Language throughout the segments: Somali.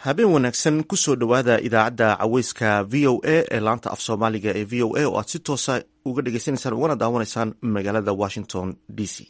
habeen wanaagsan kusoo dhowaada idaacadda caweyska v o a ee laanta af soomaaliga ee v o a oo aad si toosa uga dhegeysaneysaan ugana daawanaysaan magaalada washington d c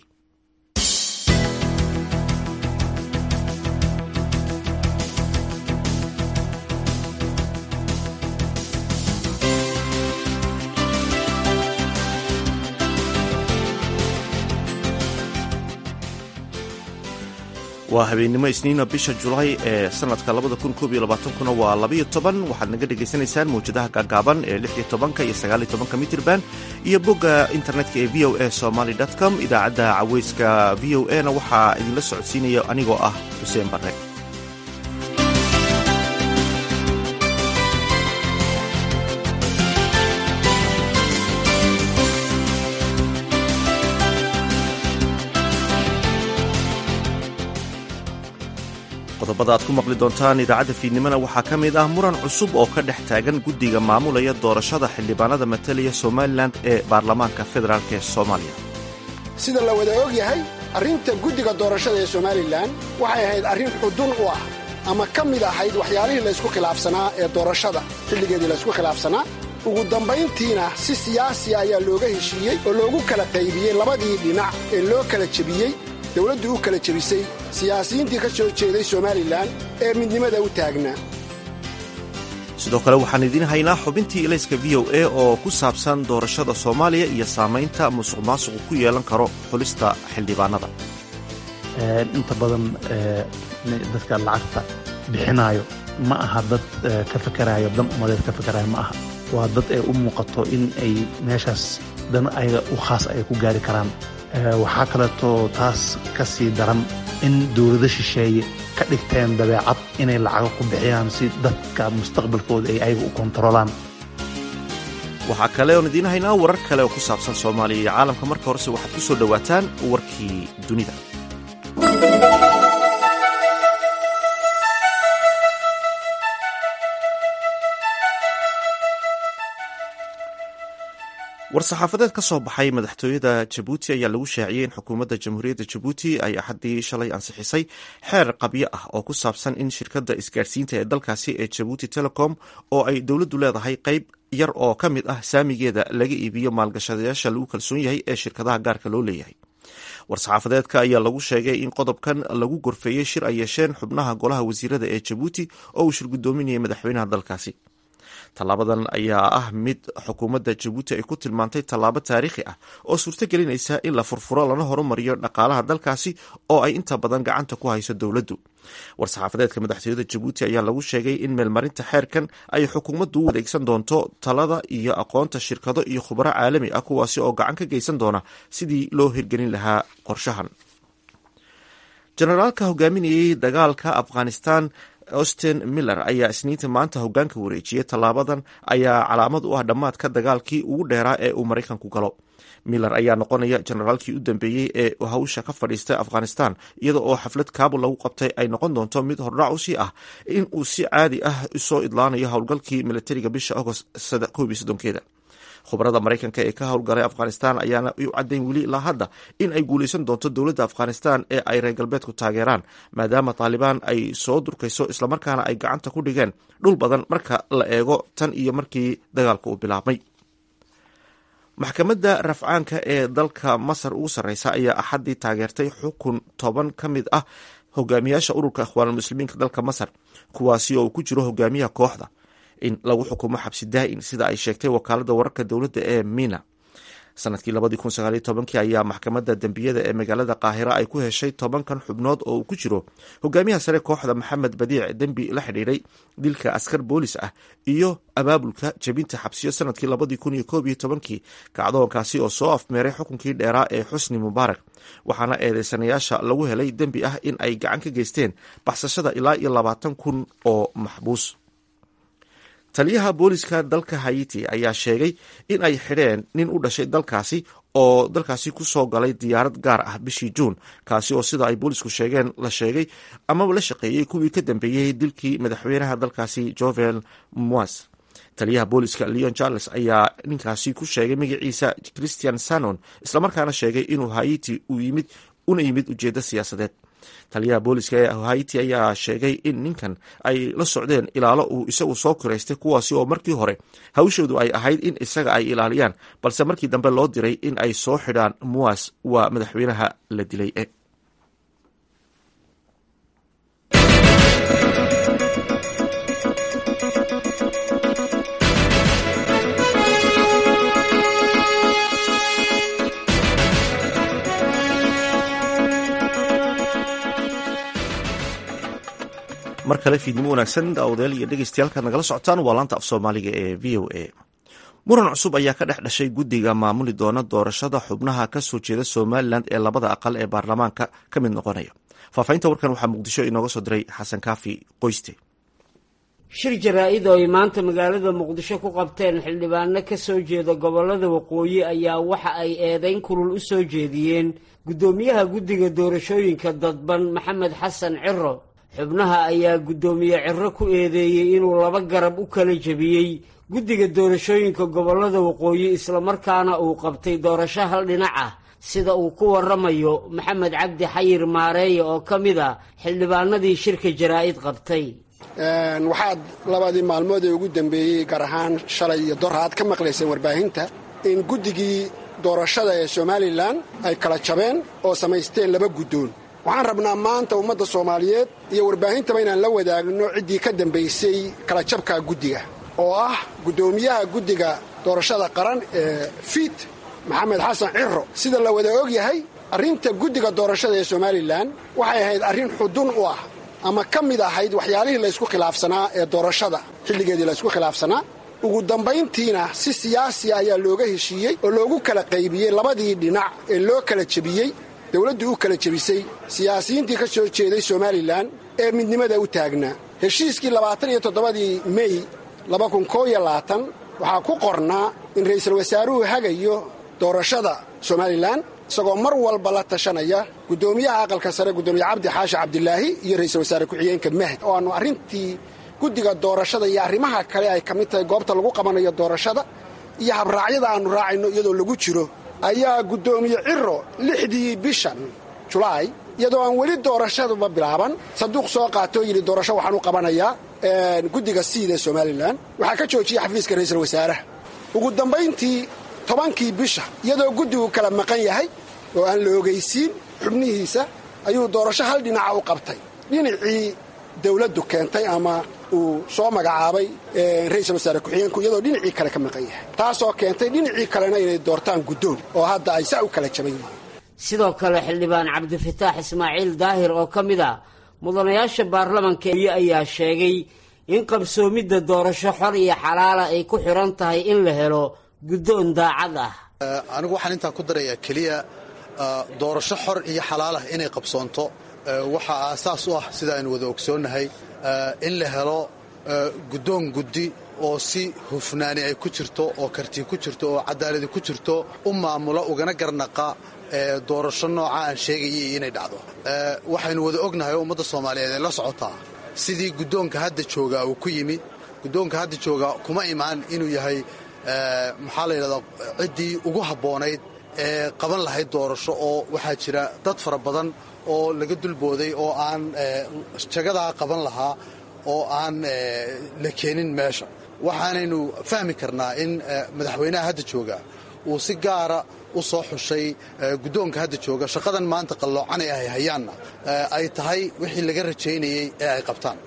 waa habeennimo isniina bisha julaay ee sanadka kuna waa labayo toban waxaad naga dhagaysanaysaan mawjadaha gaagaaban ee lix iyo tobanka iyo sagaaliyo tobanka mitrban iyo bogga internetka ee v o a somaly com idaacadda caweyska v o a na waxaa idinla socodsiinaya anigoo ah xuseen barre qodobada aad ku maqli doontaan idaacadda fiidnimona waxaa ka mid ah muran cusub oo ka dhex taagan guddiga maamulaya doorashada xildhibaanada matalaya somalilan ee baarlamaanka federaalk ee soomaaliya sida la wada og yahay arrinta guddiga doorashada ee somalilan waxay ahayd arrin xudun u ah ama ka mid ahayd waxyaalihii laysku khilaafsanaa ee doorashada xilligeedii laysku khilaafsanaa ugu dambayntiina si siyaasiya ayaa looga heshiiyey oo loogu kala qaybiyey labadii dhinac ee loo kala jebiyey dowladdu u kala jebisay siyaasiyiintii ka soo jeeday somalilan ee midnimada u taagnaa sidoo kale waxaan idiin haynaa xubintii ilayska v o a oo ku saabsan doorashada soomaaliya iyo saamaynta musuq maasuqu ku yeelan karo xulista xildhibaanada inta badan dadka lacagta bixinaayo ma aha dad ka fakarayo dan umadeed ka fakarayo ma aha waa dad ee u muuqato in ay meeshaas dan ayaga u khaas ay ku gaari karaan waxaa kaleetoo taas ka sii daran in dowlado shisheeye ka dhigteen dabeecad inay lacago ku bixiyaan si dadka mustaqbalkooda ay ayaga u kontarolaan waxaa kale oon idiin haynaa warar kale oo ku saabsan soomaaliya iyo caalamka marka horese waxaad ku soo dhowaataan warkii dunida war-saxaafadeed ka soo baxay madaxtooyada jabuuti ayaa lagu shaaciyey in xukuumadda jamhuuriyadda jabuuti ay axaddii shalay ansixisay xeer qabyo ah oo ku saabsan in shirkadda isgaarsiinta ee dalkaasi ee jabuuti telecom oo ay dowladdu leedahay qayb yar oo ka mid ah saamigeeda laga iibiyo maalgashadayaasha lagu kalsoon yahay ee shirkadaha gaarka loo leeyahay war-saxaafadeedka ayaa lagu sheegay in qodobkan lagu gorfeeyey shir ay yeesheen xubnaha golaha wasiirada ee jabuuti oo uu shir guddoominayay madaxweynaha dalkaasi tallaabadan ayaa ah mid xukuumadda jabuuti ay ku tilmaantay tallaabo taariikhi ah oo suurto gelinaysa in la furfuro lana horumariyo dhaqaalaha dalkaasi oo ay inta badan gacanta ku hayso dowladdu war-saxaafadeedka madaxtooyada jabuuti ayaa lagu sheegay in meelmarinta xeerkan ay xukuumaddu u adeegsan doonto talada iyo aqoonta shirkado iyo khubaro caalami ah kuwaasi oo gacan ka geysan doona sidii loo hirgelin lahaa qorshahan jenaraalka hogaaminayey dagaalka afghanistan austin miller ayaa isniinta maanta hogaanka wareejiyey tallaabadan ayaa calaamad u ah dhammaadka dagaalkii ugu dheeraa ee uu maraykanku galo miller ayaa noqonaya jenaraalkii u dambeeyey ee hawsha ka fadhiistay afghanistan iyada oo xaflad kaabul lagu qabtay ay noqon doonto mid hordhac u sii ah in uu si caadi ah soo idlaanayo howlgalkii militariga bisha agost koob iyo soddonkeeda khubarada maraykanka ee ka howlgalay afghanistan ayaana u caddayn weli ilaa hadda in ay guulaysan doonto dowladda afghanistan ee ay reer galbeedku taageeraan maadaama taalibaan ay soo durkayso islamarkaana ay gacanta ku dhigeen dhul badan marka la eego tan iyo markii dagaalka uu bilaabmay maxkamadda rafcaanka ee dalka masar ugu sarreysa ayaa axaddii taageertay xukun toban ka mid ah hogaamiyaasha ururka ikhwaanulmuslimiinka dalka masar kuwaasi oo uu ku jiro hogaamiyaha kooxda in lagu xukumo xabsi daa'in sida ay sheegtay wakaaladda wararka dowladda ee mina sanadkii labadii kun sagaaliyo tobankii ayaa maxkamadda dembiyada ee magaalada qaahira ay ku heshay tobankan xubnood oo uu ku jiro hogaamiyaha sare kooxda maxamed badiic dembi la xidhiiray dilka askar boolis ah iyo abaabulka jebinta xabsiyo sanadkii labadii kun iyo koob iyo tobankii kacdoonkaasi oo soo afmeeray xukunkii dheeraa ee xusni mubaarak waxaana eedeysanayaasha lagu helay dembi ah in ay gacan ka geysteen baxsashada ilaa iyo labaatan kun oo maxbuus taliyaha booliska dalka hayiti ayaa sheegay in ay xidheen nin u dhashay dalkaasi oo dalkaasi ku soo galay diyaarad gaar ah bishii juun kaasi oo sida ay boolisku sheegeen la sheegay amaba la shaqeeyey kuwii ka dambeeyey dilkii madaxweynaha dalkaasi jovel moas taliyaha booliska leon charles ayaa ninkaasi ku sheegay magaciisa christian sanon islamarkaana sheegay inuu hayiti u yimid una yimid ujeeddo siyaasadeed taliyaha booliska ee haiti ayaa sheegay in ninkan ay la socdeen ilaalo uu isagu soo kiraystay kuwaasi oo markii hore hawshoodu ay ahayd in isaga ay ilaaliyaan balse markii dambe loo diray in ay soo xidhaan muwas waa madaxweynaha la dilay mar kale fiidnimo wanaagsan daawadayaal iyo dhegeystayaal nagala socotaan waa laanta af soomaaliga ee v o a muran cusub ayaa ka dhex dhashay guddiga maamuli doona doorashada xubnaha ka soo jeeda somalilan ee labada aqal ee baarlamaanka ka mid noqonaya faahfaahinta warkan waxaa muqdisho inooga soo diray xasan kaafi qoyste shir jaraa-id oo ay maanta magaalada muqdisho ku qabteen xildhibaano ka soo jeeda gobolada waqooyi ayaa waxa ay eedeyn kulul u soo jeediyeen guddoomiyaha guddiga doorashooyinka dadban maxamed xasan ciro xubnaha ayaa guddoomiye ciro ku eedeeyey inuu laba garab u kala jebiyey guddiga doorashooyinka gobolada waqooyi islamarkaana uu qabtay doorasho hal dhinac ah sida uu ku waramayo maxamed cabdi xayir maareeye oo ka mid a xildhibaanadii shirka jaraa-id qabtay waxaad labadii maalmood ee ugu dambeeyey gaar ahaan shalay iyo dor aad ka maqlayseen warbaahinta in guddigii doorashada ee somalilan ay kala jabeen oo samaysteen laba guddoon waxaan rabnaa maanta ummadda soomaaliyeed iyo warbaahintaba inaan la wadaagno ciddii ka dambaysay kala jabka guddiga oo ah guddoomiyaha guddiga doorashada qaran ee fiit maxamed xasan ciro sida la wada og yahay arrinta guddiga doorashada ee somalilan waxay ahayd arrin xudun u ah ama ka mid ahayd waxyaalihii laysku khilaafsanaa ee doorashada xilligeedii laysku khilaafsanaa ugu dambayntiina si siyaasiya ayaa looga heshiiyey oo loogu kala qaybiyey labadii dhinac ee loo kala jebiyey dowladdu u kala jebisay siyaasiyiintii ka soo jeeday somalilan ee midnimada u taagnaa heshiiskii labaatan iyo toddobadii mey laba kun koo iyo labaatan waxaa ku qornaa in ra'iisul wasaaruhu hagayo doorashada somalilan isagoo mar walba la tashanaya guddoomiyaha aqalka sare guddoomiye cabdi xaashi cabdilaahi iyo ra'iisul wasaare ku-xigeenka mahd oo aanu arrintii guddiga doorashada iyo arrimaha kale ay ka mid tahay goobta lagu qabanayo doorashada iyo habraacyada aannu raacayno iyadoo lagu jiro ayaa guddoomiye ciro lixdii bishan julaay iyadoo aan weli doorashaduba bilaaban sanduuq soo qaatoo yidhi doorasho waxaan u qabanayaa guddiga siid ee somalilan waxaa ka joojiyey xafiiska ra'iisul wasaaraha ugu dambayntii tobankii bisha iyadoo guddigu kala maqan yahay oo aan la ogaysiin xubnihiisa ayuu doorasho hal dhinaca u qabtay dhinacii dawladdu keentay ama uu soo magacaabay ra'iisul wasaare ku-xigeenku iyadoo dhinacii kale ka maqan yahay taasoo keentay dhinacii kalena inay doortaan guddoon oo hadda ay saa u kala jaban yihiin sidoo kale xildhibaan cabdifataax ismaaciil daahir oo ka mid a mudanayaasha baarlamanka ayaa sheegay in qabsoomidda doorasho xor iyo xalaala ay ku xidhan tahay in la helo guddoon daacad ah anigu waxaan intaa ku darayaa keliya doorasho xor iyo xalaalah inay qabsoonto waxaa aasaas u ah sida aynu wada ogsoonnahay in la helo guddoon guddi oo si hufnaani ay ku jirto oo karti ku jirto oo cadaaladi ku jirto u maamula ugana garnaqa doorasho nooca aan sheegayay inay dhacdo waxaynu wada ognahay oo ummadda soomaaliyeed ay la socotaa sidii guddoonka hadda joogaa uu ku yimid guddoonka hadda joogaa kuma imaan inuu yahay maxaa la yidhahdaa ciddii ugu habboonayd ee qaban lahayd doorasho oo waxaa jira dad fara badan oo laga dulbooday oo aan jagadaa qaban lahaa oo aan la keenin meesha waxaanaynu fahmi karnaa in madaxweynaha hadda jooga uu si gaara u soo xushay guddoonka hadda jooga shaqadan maanta qalloocanay ay hayaanna ay tahay wixii laga rajaynayey ee ay qabtaan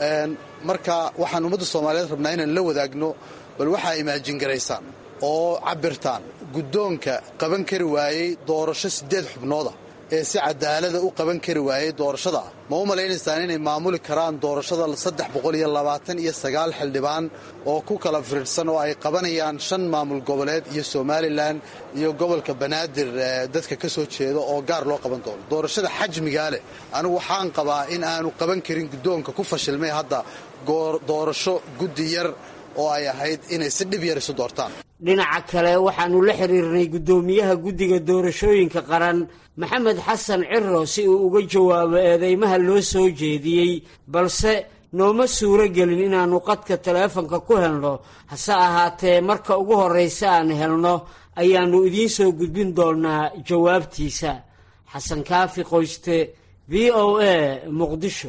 marka waxaan ummadda soomaaliyeed rabnaa inaan la wadaagno bal waxaa imaajin garaysaan oo cabirtaan guddoonka qaban kari waayey doorasho siddeed xubnooda ee si cadaalada u qaban kari waayey doorashada ma u malaynaysaan inay maamuli karaan doorashada saddex boqol iyo labaatan iyo sagaal xildhibaan oo ku kala firidhsan oo ay qabanayaan shan maamul goboleed iyo somalilan iyo gobolka banaadir dadka ka soo jeeda oo gaar loo qaban doono doorashada xajmigaa leh anigu waxaan qabaa in aanu qaban karin guddoonka ku fashilmay hadda doorasho guddi yar oo ay ahayd inay si dhib yar isu doortaan dhinaca kale waxaannu la xiriirnay guddoomiyaha guddiga doorashooyinka qaran maxamed xasan ciro si uu uga jawaabo eedeymaha loo soo jeediyey balse nooma suuro gelin inaannu qadka taleefanka ku helno hase ahaatee marka ugu horraysa aan helno ayaannu idiin soo gudbin doonnaa jawaabtiisa xasan kaafi qoyste v o a muqdisho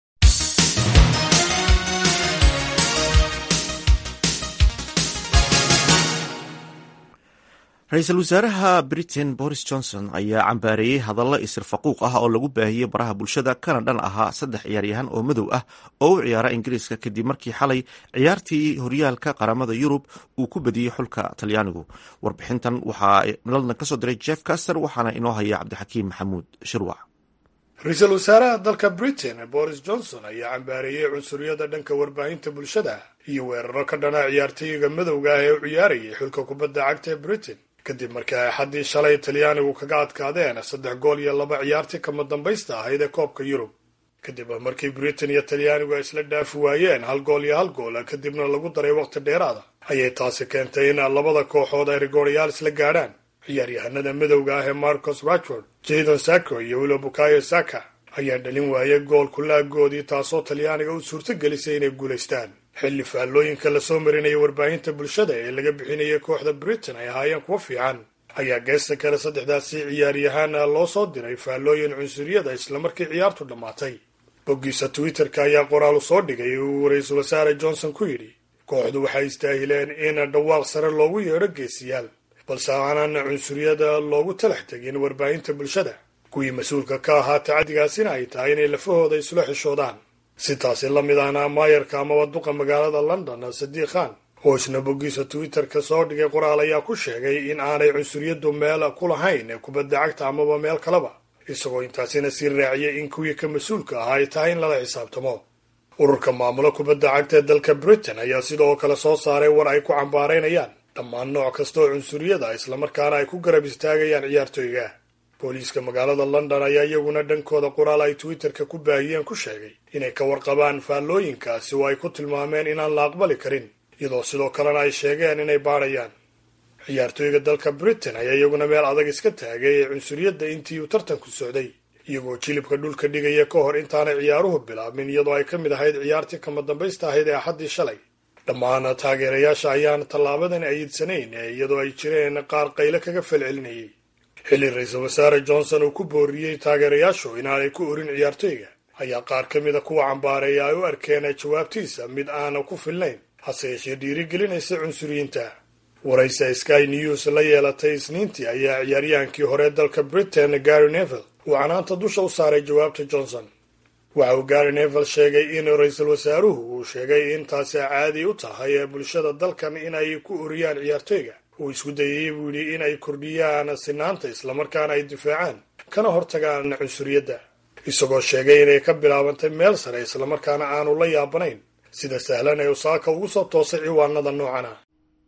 ra-iisul wasaaraha britain boris johnson ayaa cambaareeyey hadallo isir faquuq ah oo lagu baahiyey baraha bulshada kana dhan ahaa saddex ciyaaryahan oo madow ah oo u ciyaara ingiriiska kadib markii xalay ciyaartii horyaalka qaramada yurub uu ku badiyey xulka talyaanigu warbixintan waxaa london kasoo diray jeff caster waxaana inoo haya cabdixakiim maxamuud shirwac ra-iisul wasaaraha dalka britain boris johnson ayaa cambaareeyey cunsuriyada dhanka warbaahinta bulshada iyo weeraro ka dhana ciyaartooyiga madowga ah ee u ciyaarayay xulka kubadda cagta ee britain kadib markii ay xaddii shalay talyaanigu kaga adkaadeen saddex gool iyo laba ciyaartii kama dambaysta ahayd ee koobka yurub kadib markii britain iyo talyaanigu ay isla dhaafi waayeen hal gool iyo hal gool kadibna lagu daray waqti dheeraada ayay taasi keentay in labada kooxood ay rigooryaal isla gaadhaan ciyaaryahanada madowga ah ee marcos rashford jadon sacco iyo wilo bukayo saka ayaa dhalin waayay gool kulaagoodii taasoo talyaaniga u suurto gelisay inay guulaystaan xilli faallooyinka lasoo marinaya warbaahinta bulshada ee laga bixinayay kooxda britain ay ahaayeen kuwo fiican ayaa geesta kale saddexdaasi ciyaaryahaana loo soo diray faallooyin cunsuriyada islamarkii ciyaartu dhammaatay boggiisa twitter-ka ayaa qoraal u soo dhigay uu ra-iisul wasaare johnson ku yidhi kooxdu waxay istaahileen in dhawaaq sare loogu yeedho geesiyaal balse aanan cunsuriyada loogu talax tegin warbaahinta bulshada kuwii mas-uulka ka ahaa tacadigaasina ay tahay inay lafahooda isula xishoodaan si taasi la mid ahna maayarka amaba duqa magaalada london sadiiq khan oo isna boggiisa twitter-ka soo dhigay qoraal ayaa ku sheegay in aanay cunsuriyadu meel ku lahayn kubadda cagta amaba meel kaleba isagoo intaasina sii raaciyay in kuwii ka mas-uulka ahaa ay tahay in lala xisaabtamo ururka maamulo kubadda cagta ee dalka britain ayaa sidoo kale soo saaray war ay ku cambaaraynayaan dhammaan nooc kasta oo cunsuriyada islamarkaana ay ku garab istaagayaan ciyaartooyga booliiska magaalada london ayaa iyaguna dhankooda qoraal ay twitter-ka ku baahiyeen ku sheegay inay ka warqabaan faallooyinkaasi oo ay ku tilmaameen inaan la aqbali karin iyadoo sidoo kalena ay sheegeen inay baadhayaan ciyaartooyga dalka britain ayaa iyaguna meel adag iska taagay ee cunsuriyadda intii uu tartanku socday iyagoo jilibka dhulka dhigaya ka hor intaanay ciyaaruhu bilaabmin iyadoo ay ka mid ahayd ciyaartii kama dambaysta ahayd ee axaddii shalay dhammaan taageerayaasha ayaan tallaabadan ayidsanayn iyadoo ay jireen qaar qayle kaga falcelinayay xilli ra-iisul wasaare johnson uu ku booriyey taageerayaashu inaanay ku orin ciyaartooyga ayaa qaar ka mida kuwa cambaareeya ay u arkeen jawaabtiisa mid aana ku filnayn hase yeeshee dhiirigelinaysa cunsuriyiinta waraysa sky news la yeelatay isniintii ayaa ciyaaryahankii hore dalka britain gary neville uu canaanta dusha u saaray jawaabta johnson waxa uu gary neville sheegay in ra-iisul wasaaruhu uu sheegay in taasi caadi u tahay ee bulshada dalkan inay ku oriyaan ciyaartooyga uu isku dayay buu yidhi in ay kordhiyaan sinaanta islamarkaana ay difaacaan kana hortagaan cunsuriyadda isagoo sheegay inay ka bilaabantay meel sare islamarkaana aanu la yaabanayn sida sahlan ee usaaka ugu soo toosay ciwaanada noocan ah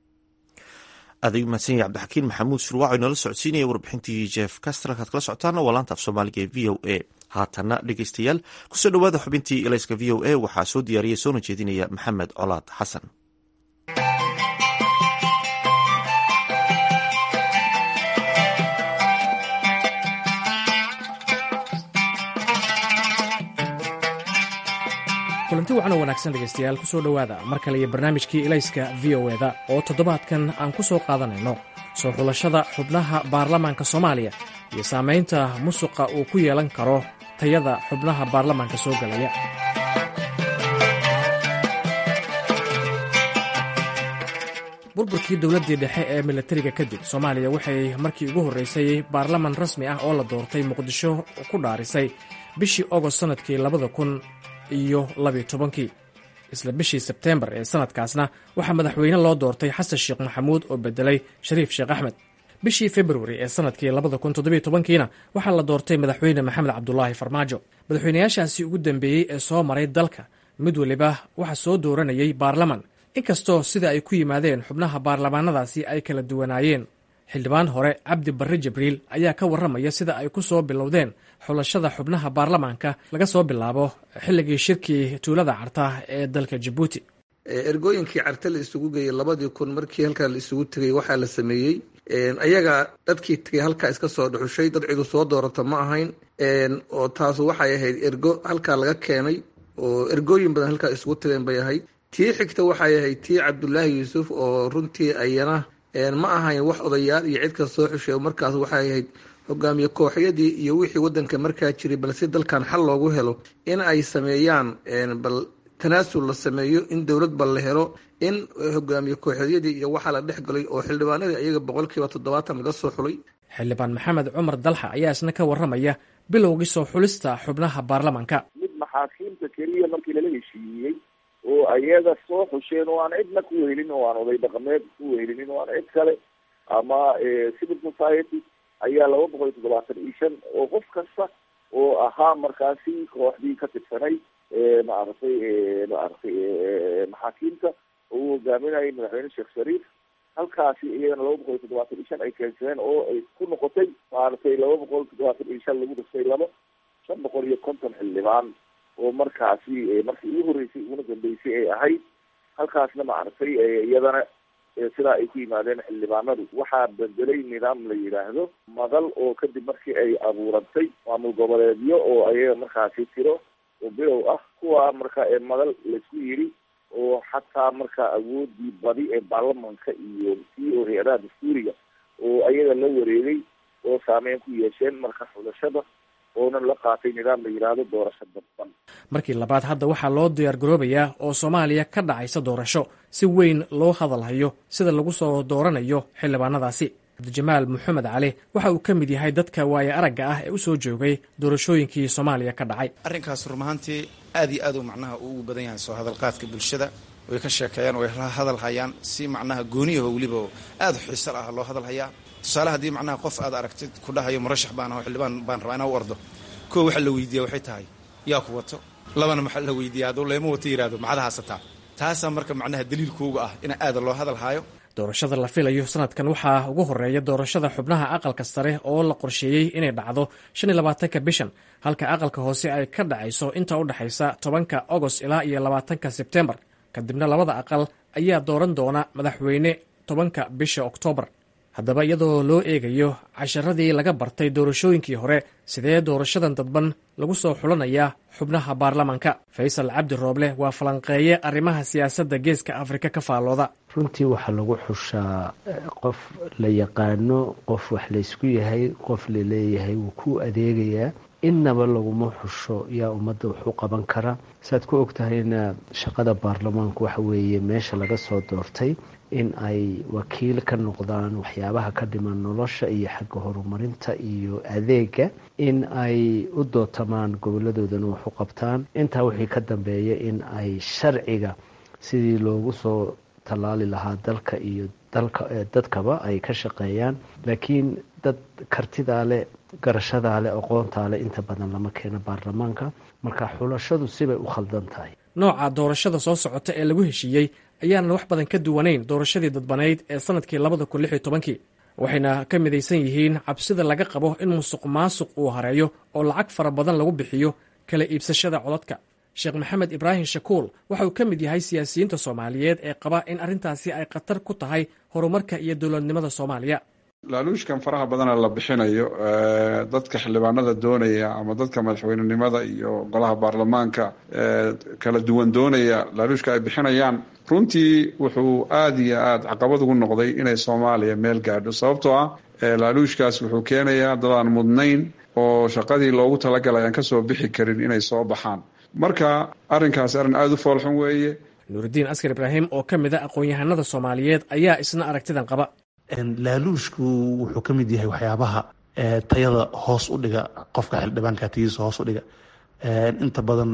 adig mahadsan yahy cabdixakiin maxamuud shurwaac oo inoola socodsiinaya warbixintii jeff castra halkaad kala socotaana waa laanta af soomaaliga ee v o a haatana dhegeystayaal kusoo dhowaada xubintii elayska v o a waxaa soo diyaariyay soona jeedinaya maxamed colaad xasan kulanti wacan oo wanaagsan dhegaystayaal ku soo dhowaada mar kale iyo barnaamijkii elayska v o eda oo toddobaadkan aan ku soo qaadanayno soo xulashada xubnaha baarlamaanka soomaaliya iyo saamaynta musuqa uu ku yeelan karo tayada xubnaha baarlamaanka soo galaya burburkii dowladdii dhexe ee milatariga kadib soomaaliya waxay markii ugu horreysay baarlaman rasmi ah oo la doortay muqdisho ku dhaarisay bishii ogost sannadkii labada kun iyo labiyo tobankii isla bishii sebteembar ee sanadkaasna waxaa madaxweyne loo doortay xasan sheekh maxamuud oo bedelay shariif sheekh axmed bishii februari ee sanadkii labada kun toddobiyo tobankiina waxaa la doortay madaxweyne maxamed cabdulaahi farmaajo madaxweynayaashaasi ugu dambeeyey ee soo maray dalka mid weliba waxaa soo dooranayay baarlaman inkastoo sida ay ku yimaadeen xubnaha baarlamaanadaasi ay kala duwanaayeen xildhibaan hore cabdi barre jibriil ayaa ka warramaya sida ay ku soo bilowdeen xulashada xubnaha baarlamaanka laga soo bilaabo xilligii shirkii tuulada carta ee dalka jabuuti ergooyinkii carte la isugu geeyey labadii kun markii halkaa la isugu tegay waxaa la sameeyey ayaga dadkii tegay halkaa iska soo dhuxushay dad cidu soo doorata ma ahayn oo taasu waxay ahayd ergo halkaa laga keenay oo ergooyin badan halkaa isugu tageen bay ahayd tii xigta waxay ahayd tii cabdulaahi yuusuf oo runtii ayana ma ahayn wax odayaal iyo cid ka soo xushay markaas waxay ahayd hogaamiye kooxyadii iyo wixii wadanka markaa jiray balse dalkan xal loogu helo in ay sameeyaan bal tanaasul la sameeyo in dowlad bal la helo in hogaamiye kooxeedyadii iyo waxaa la dhex galay oo xildhibaanadii iyaga boqolkiiba toddobaatan laga soo xulay xildhibaan maxamed cumar dalxa ayaa isna ka warramaya bilowgii soo xulista xubnaha baarlamanka mid maxaakiimta keliya markii lala heshiiyey oo ayaga soo xusheen oo aan cidna ku wehelin oo aan oday dhaqameed ku wehelinin oo aan cid kale ama civil society ayaa laba boqol iyo toddobaatan iyo shan oo qof kasta oo ahaa markaasi kooxdii ka tirsanay maaragtay maaragtay maxaakiimta oo uu hogaaminayay madaxweyne sheekh shariif halkaasi iyagana laba boqol iyo toddobaatan iyo shan ay keensadeen oo ay ku noqotay maaragtay laba boqol toddobaatan iyo shan lagu dhastay laba shan boqol iyo konton xildhibaan oo markaasi markii ugu horreysay uguna dambeysay ay ahayd halkaasna maaragtay iyadana sidaa ay ku yimaadeen xildhibaanadu waxaa bedelay nidaam la yidhaahdo madal oo kadib markii ay abuurantay maamul goboleedyo oo ayaga markaasi tiro oo bilow ah kuwa marka madal laisku yidhi oo xataa marka awoodii badi ee baarlamanka iyo tii oo hay-adaha dastuuriga oo ayaga la wareegay oo saameyn ku yeesheen marka xulashada oonan la qaatay nidaam la yidhaahdo doorasho dadban markii labaad hadda waxaa loo diyaar garoobayaa oo soomaaliya ka dhacaysa doorasho si weyn loo hadalhayo sida lagu soo dooranayo xildhibaanadaasi cabdijamaal maxamed cali waxa uu ka mid yahay dadka waaye aragga ah ee u soo joogay doorashooyinkii soomaaliya ka dhacay arrinkaas rumahaantii aad iyo aad uu macnaha uu ugu badan yahay soo hadalqaadka bulshada way ka sheekeeyaan way la hadal hayaan si macnaha gooniyaho weliba aada xiisal ah loo hadal hayaa tusaale haddii macnaha qof aad aragtid ku dhahayo murashax baan aho xildhibaan baan rabaa inaa u ordo koo waxa la weydiiya waxay tahay yaa ku wato labana maxaa la weydiiya hadduu leema wato yihahdo maxaad haasataa taasaa marka macnaha daliilkooga ah in aada loo hadal haayo doorashada la filayo sanadkan waxaa ugu horeeya doorashada xubnaha aqalka sare oo la qorsheeyey inay dhacdo shan iyo labaatanka bishan halka aqalka hoose ay ka dhacayso inta u dhexaysa tobanka agost ilaa iyo labaatanka sebtembar kadibna labada aqal ayaa dooran doona madaxweyne tobanka bisha oktoobar haddaba iyadoo loo eegayo casharadii laga bartay doorashooyinkii hore sidee doorashadan dadban lagu soo xulanayaa xubnaha baarlamanka faysal cabdi rooble waa falanqeeye arrimaha siyaasadda geeska afrika ka faallooda runtii waxaa lagu xushaa qof la yaqaano qof wax laysku yahay qof laleeyahay wuu ku adeegayaa innaba laguma xusho yaa ummadda wax u qaban kara saaad ku ogtahayna shaqada baarlamaanku waxa weeye meesha laga soo doortay in ay wakiil ka noqdaan waxyaabaha ka dhiman nolosha iyo xagga horumarinta iyo adeega in ay u dootamaan goboladoodana wax u qabtaan intaa wixii ka dambeeya in ay sharciga sidii loogu soo tallaali lahaa dalka iyo dalka dadkaba ay ka shaqeeyaan laakiin dad kartidaa leh garashadaa leh aqoontaa leh inta badan lama keeno baarlamaanka marka xulashadu sibay u khaldan tahay nooca doorashada soo socota ee lagu heshiiyey ayaanan wax badan ka duwanayn doorashadii dadbanayd ee sanadkii labada kun lix iyo tobankii waxayna ka midaysan yihiin cabsida laga qabo in musuq maasuq uu hareeyo oo lacag fara badan lagu bixiyo kala iibsashada codadka sheekh maxamed ibraahim shakuul waxa uu ka mid yahay siyaasiyiinta soomaaliyeed ee qaba in arrintaasi ay khatar ku tahay horumarka iyo dowladnimada soomaaliya laaluushkan faraha badana la bixinayo dadka xildhibaanada doonaya ama dadka madaxweynenimada iyo golaha baarlamaanka kala duwan doonaya laaluushka ay bixinayaan runtii wuxuu aada iyo aada caqabad ugu noqday inay soomaaliya meel gaadho sababtoo ah laaluushkaas wuxuu keenayaa dadaan mudnayn oo shaqadii loogu talagalay aan kasoo bixi karin inay soo baxaan marka arrinkaas arrin aada u foolxun weeye nuuridiin askar ibraahim oo ka mid a aqoon-yahanada soomaaliyeed ayaa isna aragtidan qaba laaluushku wuxuu ka mid yahay waxyaabaha tayada hoos u dhiga qofka xildhibaanka tayadiisa hoos u dhiga inta badan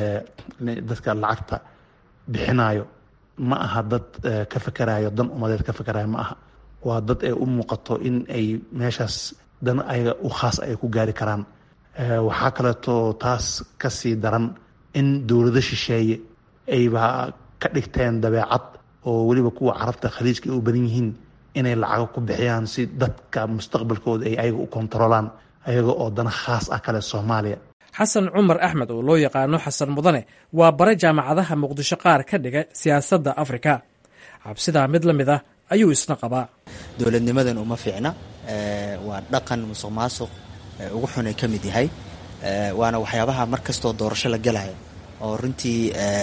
dadka lacagta bixinayo ma aha dad ka fakerayo dan umadeed ka fakerayo ma aha waa dad ay u muuqato in ay meeshaas dan ayaga u khaas ay ku gaari karaan waxaa kaleeto taas kasii daran in dowlado shisheeye ayba ka dhigteen dabeecad oo weliba kuwa carabta khaliijka ay u badan yihiin inay lacago ku bixiyaan si dadka mustaqbalkooda ay ayaga u kontarolaan ayaga oo dana khaas ah kale soomaaliya xasan cumar axmed oo loo yaqaano xasan mudane waa bare jaamacadaha muqdisho qaar ka dhiga siyaasadda afrika cabsidaa mid la mid ah ayuu isna qabaa dowladnimadan uma fiicna waa dhaqan musuq maasuq ugu xun ay ka mid yahay waana waxyaabaha mar kastoo doorasho la gelayo oo runtii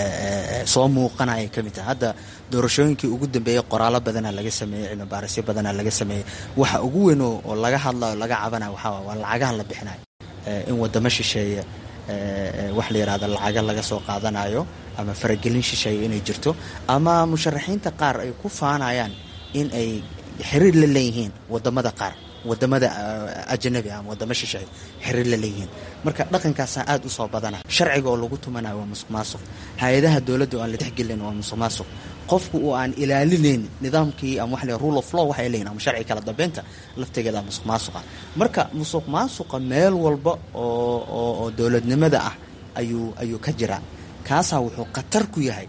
soo muuqanaya ka mid tahay hadda doorashooyinkii ugu dambeeyey qoraalo badanaa laga sameeyey cilmi baarisyo badanaa laga sameeyey waxa ugu weyn oo laga hadlayo laga cabanayo waxaa waa lacagaha la bixinayo in wadamo shisheeye wax la yidhahdo lacaga laga soo qaadanayo ama faragelin shisheeye inay jirto ama musharaxiinta qaar ay ku faanayaan in ay xiriir la leeyihiin wadamada qaar wadamada ajanabi ama wadamo shisheeye xiriir la leeyihiin marka dhaqankaasaa aada u soo badana sharciga oo lagu tumanayo waa musuq maasuq hay-adaha dowladda oo aan la texgelin waa musuq maasuq qofku oo aan ilaalinayn nidaamkii ama wax rule of law waxay leeyihin ama sharci kala dambeynta laftigeeda musuq maasuqa marka musuq maasuqa meel walba oo oo dowladnimada ah ayuu ayuu ka jiraa kaasaa wuxuu khatar ku yahay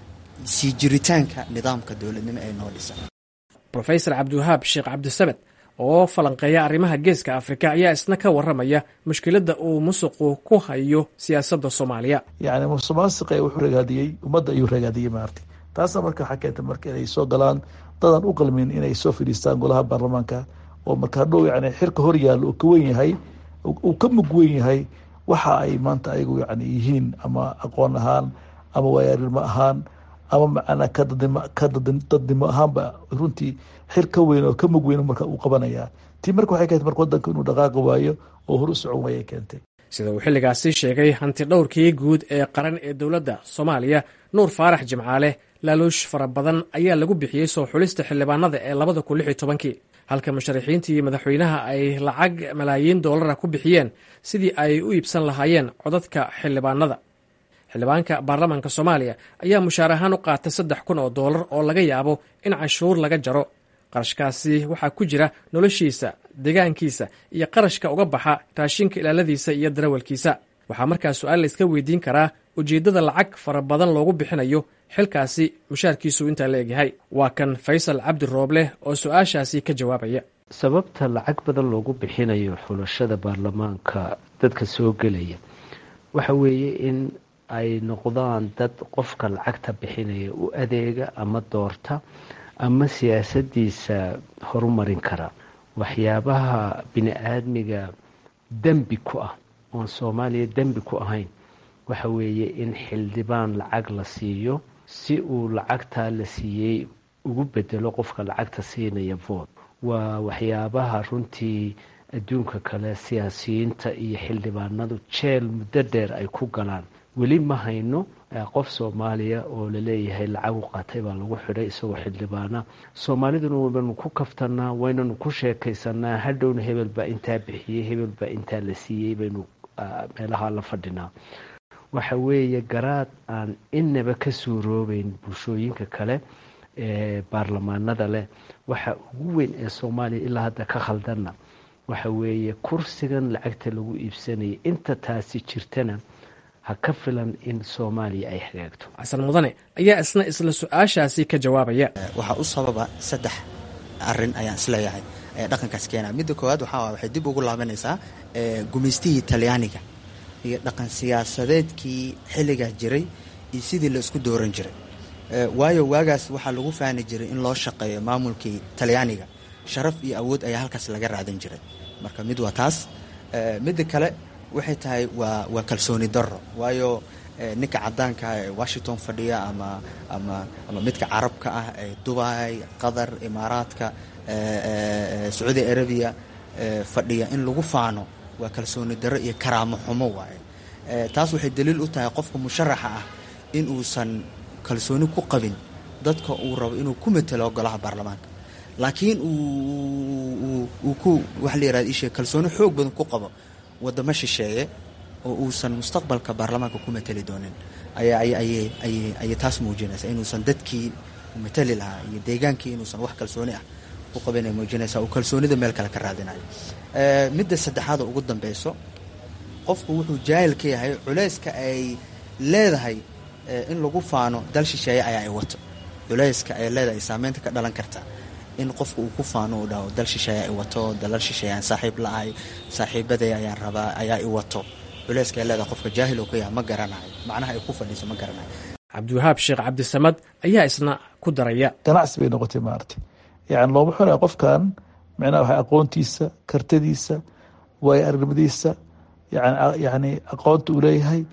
sii jiritaanka nidaamka dowladnimo ee noo dhisan rofesor cabdiwahaab sheekh cabdisamed oo falanqeeya arrimaha geeska afrika ayaa isna ka waramaya mushkiladda uu musuqu ku hayo siyaasadda soomaaliya yani musuq maasuqa wuxuu ragaadiyey ummadda ayuu ragaadiyey maarti taasna marka waxaa keentay marka inay soo galaan dadaan u qalmin inay soo fadhiistaan golaha baarlamaanka oo marka hadhow yani xirka hor yaalla uu ka wen yahay uu ka mug wen yahay waxa ay maanta ayagu yani yihiin ama aqoon ahaan ama waayaarnimo ahaan ama macnaa kadadnimo ahaanba runtii xir ka weyn oo ka mug weyn marka uu qabanaya tii marka waxay keentay marka wadanka inuu dhaqaaqi waayo oo hor u socon waayay keentay sida uu xilligaasi sheegay hanti dhowrkii guud ee qaran ee dowladda soomaaliya nuur faarax jimcaale laaluush fara badan ayaa lagu bixiyey soo xulista xildhibaanada ee labada kun lix iyo tobankii halka musharaxiintii madaxweynaha ay lacag malaayiin doolara ku bixiyeen sidii ay u iibsan lahaayeen codadka xildhibaanada xildhibaanka baarlamaanka soomaaliya ayaa mushaar ahaan u qaatay saddex kun oo doolar oo laga yaabo in canshuur laga jaro qarashkaasi waxaa ku jira noloshiisa deegaankiisa iyo qarashka uga baxa raashinka ilaaladiisa iyo darawalkiisa waxaa markaa su-aal layska weydiin karaa ujeeddada lacag fara badan loogu bixinayo xilkaasi mushaarkiisu intaa la egyahay waa kan faysal cabdi rooble oo su-aashaasi ka jawaabaya sababta lacag badan loogu bixinayo xulashada baarlamaanka dadka soo gelaya waxa weeye in ay noqdaan dad qofka lacagta bixinaya u adeega ama doorta ama siyaasadiisa horumarin kara waxyaabaha bini aadmiga dembi ku ah oon soomaaliya dembi ku ahayn waxa weeye in xildhibaan lacag la siiyo si uu lacagtaa la siiyey ugu bedelo qofka lacagta siinaya vood waa waxyaabaha runtii adduunka kale siyaasiyiinta iyo xildhibaanadu jeel muddo dheer ay ku galaan weli ma hayno qof soomaaliya oo laleeyahay lacag u qaatay baa lagu xidhay isagoo xildhibaana soomaaliduna waynanu ku kaftanaa waynanu ku sheekaysanaa hadhowna hebel baa intaa bixiyey hebel baa intaa la siiyey baynu meelaha la fadhinaa waxa weeye garaad aan inaba ka suuroobeyn bulshooyinka kale ee baarlamaanada leh waxa ugu weyn ee soomaaliya ilaa hadda ka khaldanna waxa weeye kursigan lacagta lagu iibsanayay inta taasi jirtana ha ka filan in soomaaliya ay hagaagto xasan mudane ayaa isna isla su-aashaasi ka jawaabaya waxaa u sababa saddex arin ayaan isleeyahay ee dhaqankaas keenaya midda koowaad waxaa waxay dib ugu laabanaysaa gumaystihii talyaaniga iyo dhaqan siyaasadeedkii xilligaa jiray iyo sidii la isku dooran jiray waayo waagaas waxaa lagu faani jiray in loo shaqeeyo maamulkii talyaaniga sharaf iyo awood ayaa halkaas laga raadan jiray marka mid waa taas midda kale waxay tahay waa waa kalsooni darro waayo ninka cadaanka ah ee washington fadhiya ama ama ama midka carabka ah ee dubai qatar imaaraadka sacuudi arabiya fadhiya in lagu faano waa kalsooni darro iyo karaamo xumo waaye taas waxay daliil u tahay qofka musharaxa ah in uusan kalsooni ku qabin dadka uu rabo inuu ku matelo golaha baarlamaanka laakiin uu ku waxa la yirahda ishee kalsooni xoog badan ku qabo wadamo shisheeye oo uusan mustaqbalka baarlamaanka ku mateli doonin ayay taas muujinaysa inuusan dadkii mateli lahaa iyo deegaankii inuusan wax kalsooni ah ku qabin ay muujinaysa uu kalsoonida meel kale ka raadinayo midda saddexaad oo ugu dambeyso qofku wuxuu jaahil ka yahay culeyska ay leedahay in lagu faano dal shisheeye ayaa ay wato culeyska ay leedahay saameynta ka dhalan karta in qofka uu ku faano uu dhaho dal shisheeye ay wato dalal shisheeye aan saaxiib la ahay saaxiibaday ayaan rabaa ayaa i wato culeyska ay leedahay qofka jaahil oo ka yahay ma garanayo macnaha ay ku fadhiiso ma garanayo cabdiwahaab sheekh cabdisamad ayaa isna ku daraya ganacsi bay noqotay maaragtay yani looma xunaya qofkan micnaha waxa aqoontiisa kartadiisa waayo aragnimadiisa yani aqoonta uu leeyahay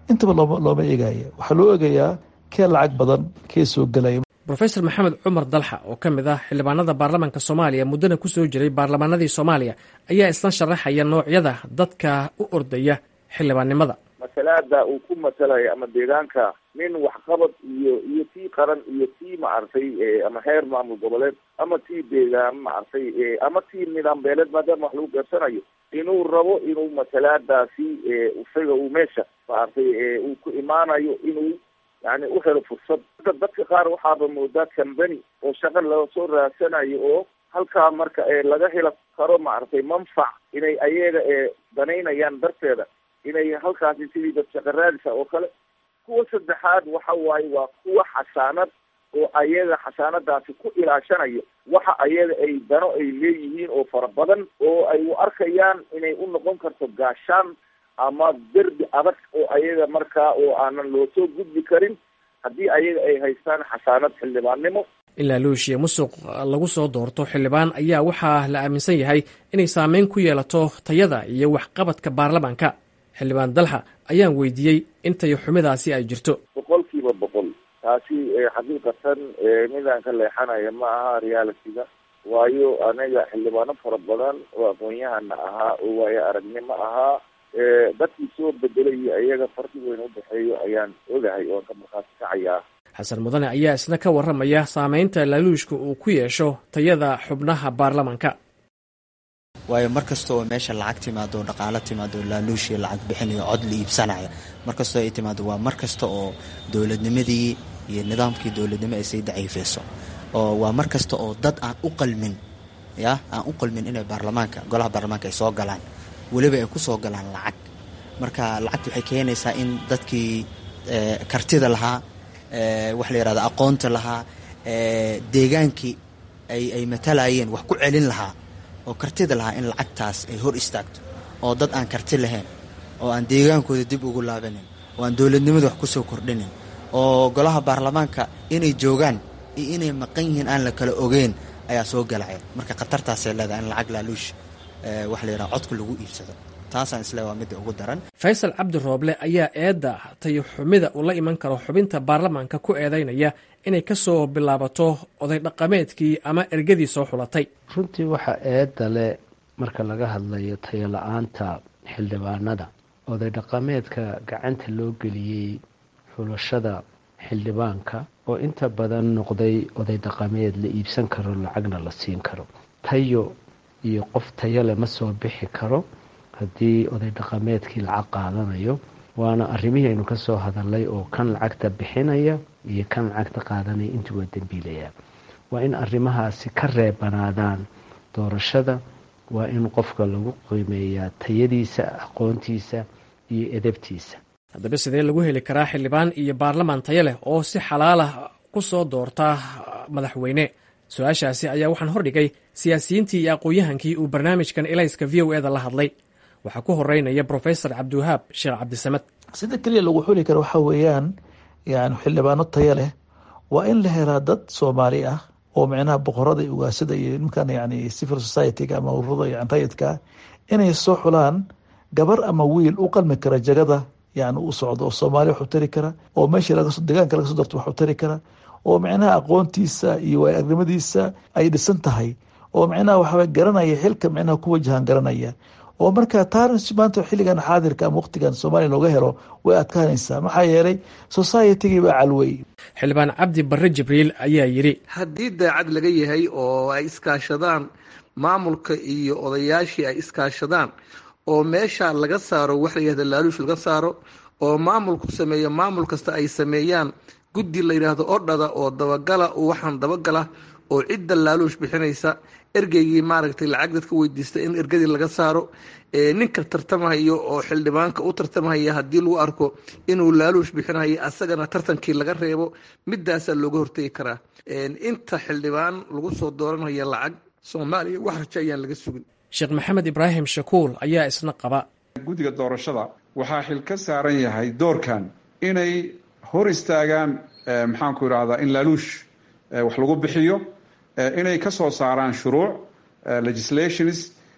intaba looma looma eegaya waxaa loo eegayaa kee lacag badan kee soo gelaya rofesor maxamed cumar dalxa oo ka mid ah xildhibaanada baarlamaanka soomaaliya muddana ku soo jiray baarlamaanadii soomaaliya ayaa isla sharaxaya noocyada dadka u ordaya xildhibaannimada masalaada uu ku masalaya ama deegaanka nin waxqabad iyo iyo tii qaran iyo tii maaragtay ama heer maamul goboleed ama tii deegaan maaragtay ama tii nidaam beeleed maadaama wax lagu gaabsanayo inuu rabo inuu masalaadaasi isaga uu meesha maaragtay uu ku imaanayo inuu yani u helo fursad dadka qaar waxaaba moodaa cambany oo shaqa laga soo raadsanayo oo halkaa marka laga heli karo maaragtay manfac inay ayaga danaynayaan darteeda inay halkaasi sidii dad shaqa raadisa oo kale kuwa saddexaad waxa waaye waa kuwa xasaanad oo ayaga xasaanadaasi ku ilaashanayo waxa ayaga ay dano ay leeyihiin oo fara badan oo ay u arkayaan inay u noqon karto gaashaan ama derbi adag oo ayaga markaa oo aanan loo soo gudbi karin haddii ayaga ay haystaan xasaanad xildhibaannimo ilaa luushiya musuq lagu soo doorto xildhibaan ayaa waxaa la aaminsan yahay inay saameyn ku yeelato tayada iyo waxqabadka baarlamaanka xildhibaan dalxa ayaan weydiiyey in tayo xumidaasi ay jirto boqol kiiba boqol taasi xaqiiqatan midaan ka leexanaya ma aha realityga waayo aniga xildhibaano fara badan oo aqoon-yahana ahaa oo waayo aragnimo ahaa dadkii soo bedelayay ayaga farqi weyn udhexeeyo ayaan ogahay oan ka markhaati kacayaa xasan mudane ayaa isna ka warramaya saameynta laaluushka uu ku yeesho tayada xubnaha baarlamaanka waayo mar kasta oo meesha lacag timaado dhaqaalo timaado laaluushii lacag bixinayo cod la iibsanaya mar kastoo ay timaado waa mar kasta oo dowladnimadii iyo nidaamkii dowladnimo ay sii daciifeyso oo waa mar kasta oo dad aan u qalmin ya aan u qalmin inay baarlamaanka golaha baarlamaanka ay soo galaan weliba ay ku soo galaan lacag marka lacagta waxay keenaysaa in dadkii kartida lahaa wax la yihahdo aqoonta lahaa deegaankii ay ay matalayeen wax ku celin lahaa oo kartida lahaa in lacagtaas ay hor istaagto oo dad aan karti lahayn oo aan deegaankooda dib ugu laabanin oo aan dowladnimada wax kusoo kordhinin oo golaha baarlamaanka inay joogaan iyo inay maqan yihiin aan la kala ogeyn ayaa soo galaya marka khatartaasay leedahay in lacag laaluush wax la yidhaha codka lagu iibsado taasaan isle waa midda ugu daran faysal cabdi rooble ayaa eedda tayo xumida uu la iman karo xubinta baarlamaanka ku eedeynaya inay ka soo bilaabato oday dhaqameedkii ama ergadii soo xulatay runtii waxaa eedda leh marka laga hadlayo tayo la-aanta xildhibaanada oday dhaqameedka gacanta loo geliyey xulashada xildhibaanka oo inta badan noqday oday dhaqameed la iibsan karo lacagna la siin karo tayo iyo qof tayo leh ma soo bixi karo haddii oday dhaqameedkii lacag qaadanayo waana arrimihii aynu ka soo hadalnay oo kan lacagta bixinaya iyo kan lacagta qaadanaya intuu waa dembiilayaa waa in arrimahaasi ka reebanaadaan doorashada waa in qofka lagu qiimeeyaa tayadiisa aqoontiisa iyo edabtiisa haddaba sidee lagu heli karaa xildhibaan iyo baarlamaan tayo leh oo si xalaalah ku soo doorta madaxweyne su-aashaasi ayaa waxaan hordhigay siyaasiyiintii iyo aqoon-yahankii uu barnaamijkan elayska v o eda la hadlay waxaa ku horeynaya brofesor cabdiwahaab sheekh cabdisamed sida keliya lagu xuli karo waxaa weeyaan yani xildhibaano taya leh waa in la helaa dad soomaali ah oo micnaha boqorada iyo ugaasada iyo nimankan yani civil society-ga ama ururada yani rayidka inay soo xulaan gabar ama wiil u qalmi kara jagada yani u socdo oo soomaaliya wax u tari kara oo meeshii deegaanka laga soo darto wax u tari kara oo micnaha aqoontiisa iyo waayagnimadiisa ay dhisan tahay oo micnaha waxaa garanaya xilka micnaha ku wajahan garanaya oo marka taana maanta xilligan xaadirka ama waqtigan soomaaliya looga helo way adkaanaysaa maxaa yeelay societygii baa calwey xildhibaan cabdi barre jibriil ayaa yidhi haddii daacad laga yahay oo ay iskaashadaan maamulka iyo odayaashii ay iskaashadaan oo meesha laga saaro wax la yihahda laaluush laga saaro oo maamulku sameeyo maamul kasta ay sameeyaan guddi la yidhaahdo odhada oo dabagala waxaan dabagala oo cidda laaluush bixinaysa ergeygii maaragtay lacag dadka weydiista in ergadii laga saaro ninka tartamahayo oo xildhibaanka u tartamahaya haddii lagu arko inuu laaluush bixinayo asagana tartankii laga reebo midaasaa looga hortegi karaa inta xildhibaan lagu soo dooranaya lacag soomaaliya wax rajo ayaan laga sugin sheekh maxamed ibraahim shakuul ayaa isna qaba guddiga doorashada waxaa xil ka saaran yahay doorkan inay hor istaagaan maxaanku idhahdaa in laaluush wax lagu bixiyo inay ka soo saaraan shuruuc legislations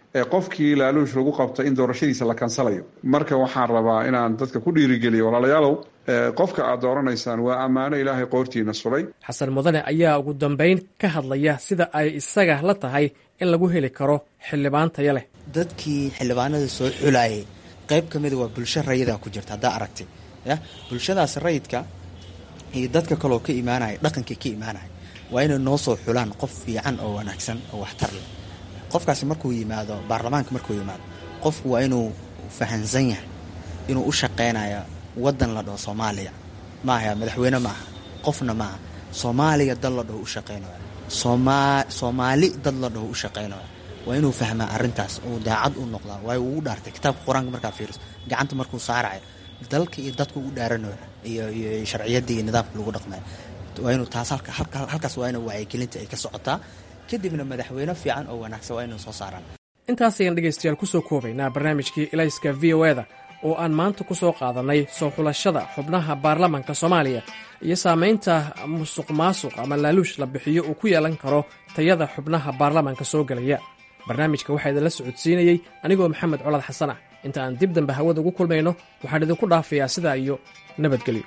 qofkii laaluush lagu qabta in doorashadiisa la kansalayo marka waxaan rabaa inaan dadka ku dhiirigeliyo walaalayaalow qofka aad dooranaysaan waa ammaano ilaahay qoortiina sulay xasan mudane ayaa ugu dambayn ka hadlaya sida ay isaga la tahay in lagu heli karo xildhibaan taya leh dadkii xildhibaanada soo xulayay qayb ka mida waa bulsho rayida ku jirta haddaa aragtay ya bulshadaas rayidka iyo dadka kaloo ka imaanaya dhaqankii ka imaanaya waa inay noo soo xulaan qof fiican oo wanaagsan oo waxtar leh qofkaasi markuu yimaado baarlamaanka markuu yimaado qofku waa inuu fahansan yahay inuu u shaqeynayo wadan la dhaho soomaaliya maaha madaxweyne maaha qofna maaha soomaaliya dad la dhaho u shaqeynayo sooma soomaali dad la dhaho u shaqeynayo waa inuu fahmaa arrintaas uu daacad u noqdaa waayo uu u dhaartay kitaabka qur-aanka markaa fiiriso gacanta markuu saarayo dalka iyo dadku u dhaaranayo iyo iyo sharciyadda iyo nidaamka lagu dhaqmayo waa inuu taas halka halkaas waa ina wacyigelinta ay ka socotaa kadibna madaxweyne fiican oo wanaagsan waa inuu soo saaraan intaas ayaan dhegaystayaal kusoo koobaynaa barnaamijkii ilayska v o eda oo aan maanta ku soo qaadannay soo xulashada xubnaha baarlamanka soomaaliya iyo saamaynta musuq maasuq ama laaluush la bixiyo uu ku yeelan karo tayada xubnaha baarlamanka soo gelaya barnaamijka waxaa idinla socodsiinayey anigoo maxamed colaad xasan ah inta aan dib dambe hawada ugu kulmayno waxaan idinku dhaafayaa sidaa iyo nabadgelyo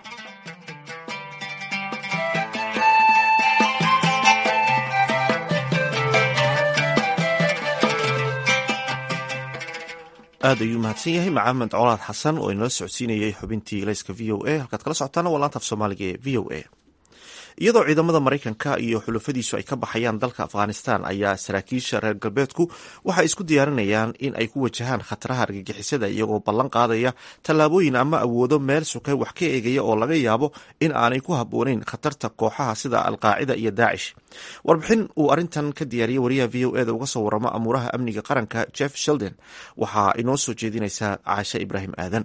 aad ayuu mahadsan yahay maxamed colaad xasan oo inala socodsiinayay xubintii ilayska v o a halkaad kala socotaana waa laanta af soomaaliga ee v o a iyadoo ciidamada maraykanka iyo xulafadiisu ay ka baxayaan dalka afghanistan ayaa saraakiisha reer galbeedku waxay isku diyaarinayaan in ay ku wajahaan khataraha argagixisada iyagoo ballan qaadaya tallaabooyin ama awoodo meel sukay wax ka eegaya oo laga yaabo in aanay ku habboonayn khatarta kooxaha sida alqaacida iyo daacish warbixin uu arrintan ka diyaariyey wariyaha v o eda uga soo waramo amuuraha amniga qaranka jeff sheldon waxaa inoo soo jeedinaysaa caashe ibraahim aadan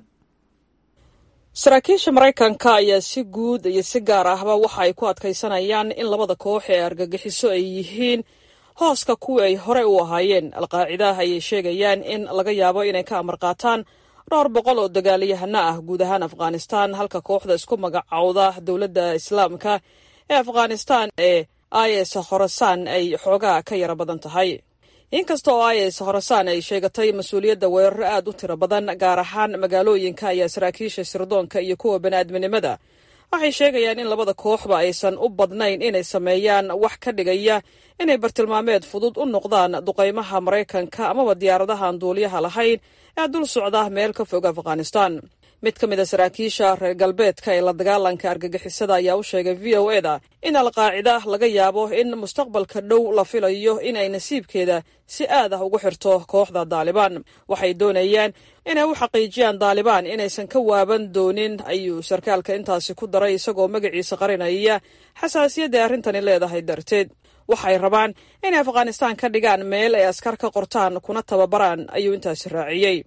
saraakiisha maraykanka ayaa si guud iyo si gaar ahba waxa ay ku adkaysanayaan in labada koox ee argagixiso ay yihiin hooska kuwii ay hore u ahaayeen alqaacidaah ayay sheegayaan in laga yaabo inay ka amar qaataan dhowr boqol oo dagaalyahano ah guud ahaan afghanistan halka kooxda isku magacowda dowladda islaamka ee afghanistan ee is khorasaan ay xoogaa ka yara badan tahay inkasta oo is khorasaan ay sheegatay mas-uuliyadda weeraro aad u tiro badan gaar ahaan magaalooyinka ayaa saraakiisha sirdoonka iyo kuwa bani'aadminimada waxay sheegayaan in labada kooxba aysan u badnayn inay sameeyaan wax ka dhigaya inay bartilmaameed fudud u noqdaan duqaymaha maraykanka amaba diyaaradahan duuliyaha lahayn ee dul socda meel ka fog afghanistan mid ka mid a saraakiisha reer galbeedka ee la dagaalanka argagixisada ayaa u sheegay v o eda in alqaacida laga yaabo in mustaqbalka dhow la filayo inay nasiibkeeda si aad ah ugu xirto kooxda daalibaan waxay doonayaan inay u xaqiijiyaan daalibaan inaysan ka waaban doonin ayuu sarkaalka intaasi ku daray isagoo magaciisa qarinaya xasaasiyadda arrintani leedahay darteed waxay rabaan inay afghanistan ka dhigaan meel ay askar ka qortaan kuna tababaraan ayuu intaasi raaciyey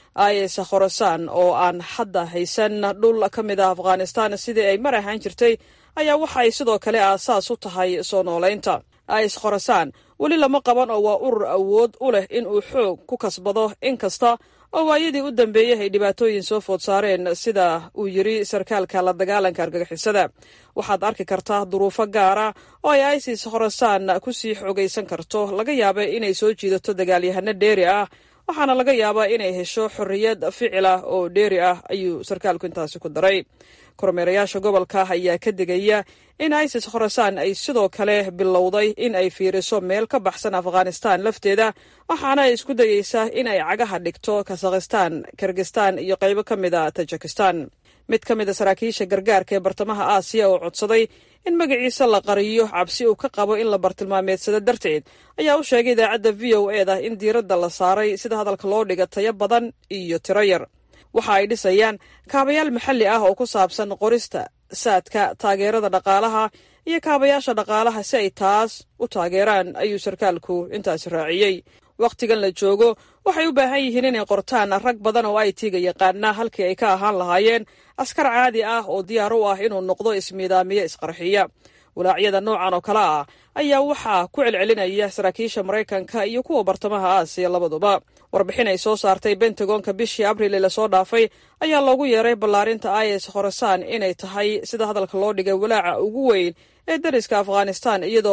is khorasaan oo aan hadda haysan dhul ka mid ah afghanistan sidii ay mar ahaan jirtay ayaa waxa ay sidoo kale aasaas u tahay soo noolaynta is khorasaan weli lama qaban oo waa urur awood u leh in uu xoog ku kasbado in kasta oo waayadii u dambeeyey ay dhibaatooyin soo food saareen sida uu yiri sarkaalka la dagaalanka argagixisada waxaad arki kartaa duruufo gaara oo ay isis khorasaan ku sii xoogaysan karto laga yaaba inay soo jiidato dagaalyahano dheeri ah waxaana laga yaabaa inay hesho xorriyad ficil ah oo dheeri ah ayuu sarkaalku intaasi ku daray kormeerayaasha gobolka ayaa ka digaya in isis khorasaan ay sidoo kale bilowday in ay fiiriso meel ka baxsan afghanistan lafteeda waxaana ay isku dayeysaa in ay cagaha dhigto kasakhistan kirgistan iyo qaybo ka mid a tajikistan mid ka mid a saraakiisha gargaarka ee bartamaha aasiya oo codsaday in magaciisa la qariyo cabsi uu ka qabo in la bartilmaameedsado darteed ayaa u sheegay idaacadda v o eda in diiradda la saaray sida hadalka loo dhiga tayo badan iyo tiro yar waxa ay dhisayaan kaabayaal maxalli ah oo ku saabsan qorista saadka taageerada dhaqaalaha iyo kaabayaasha dhaqaalaha si ay taas u taageeraan ayuu sarkaalku intaasi raaciyey wakhtigan la joogo waxay u baahan yihiin inay qortaan rag badan oo ay tiga yaqaana halkii ay ka ahaan lahaayeen askar caadi ah oo diyaar u ah inuu noqdo ismiidaamiye isqarxiya walaacyada noocan oo kale ah ayaa waxaa ku celcelinaya saraakiisha maraykanka iyo kuwa bartamaha aasiya labaduba warbixin ay soo saartay bentagonka bishii abril ee lasoo dhaafay ayaa loogu yeeray ballaarinta is khorasaan inay tahay sida hadalka loo dhigay walaaca ugu weyn ee dariska afghanistan iyadoo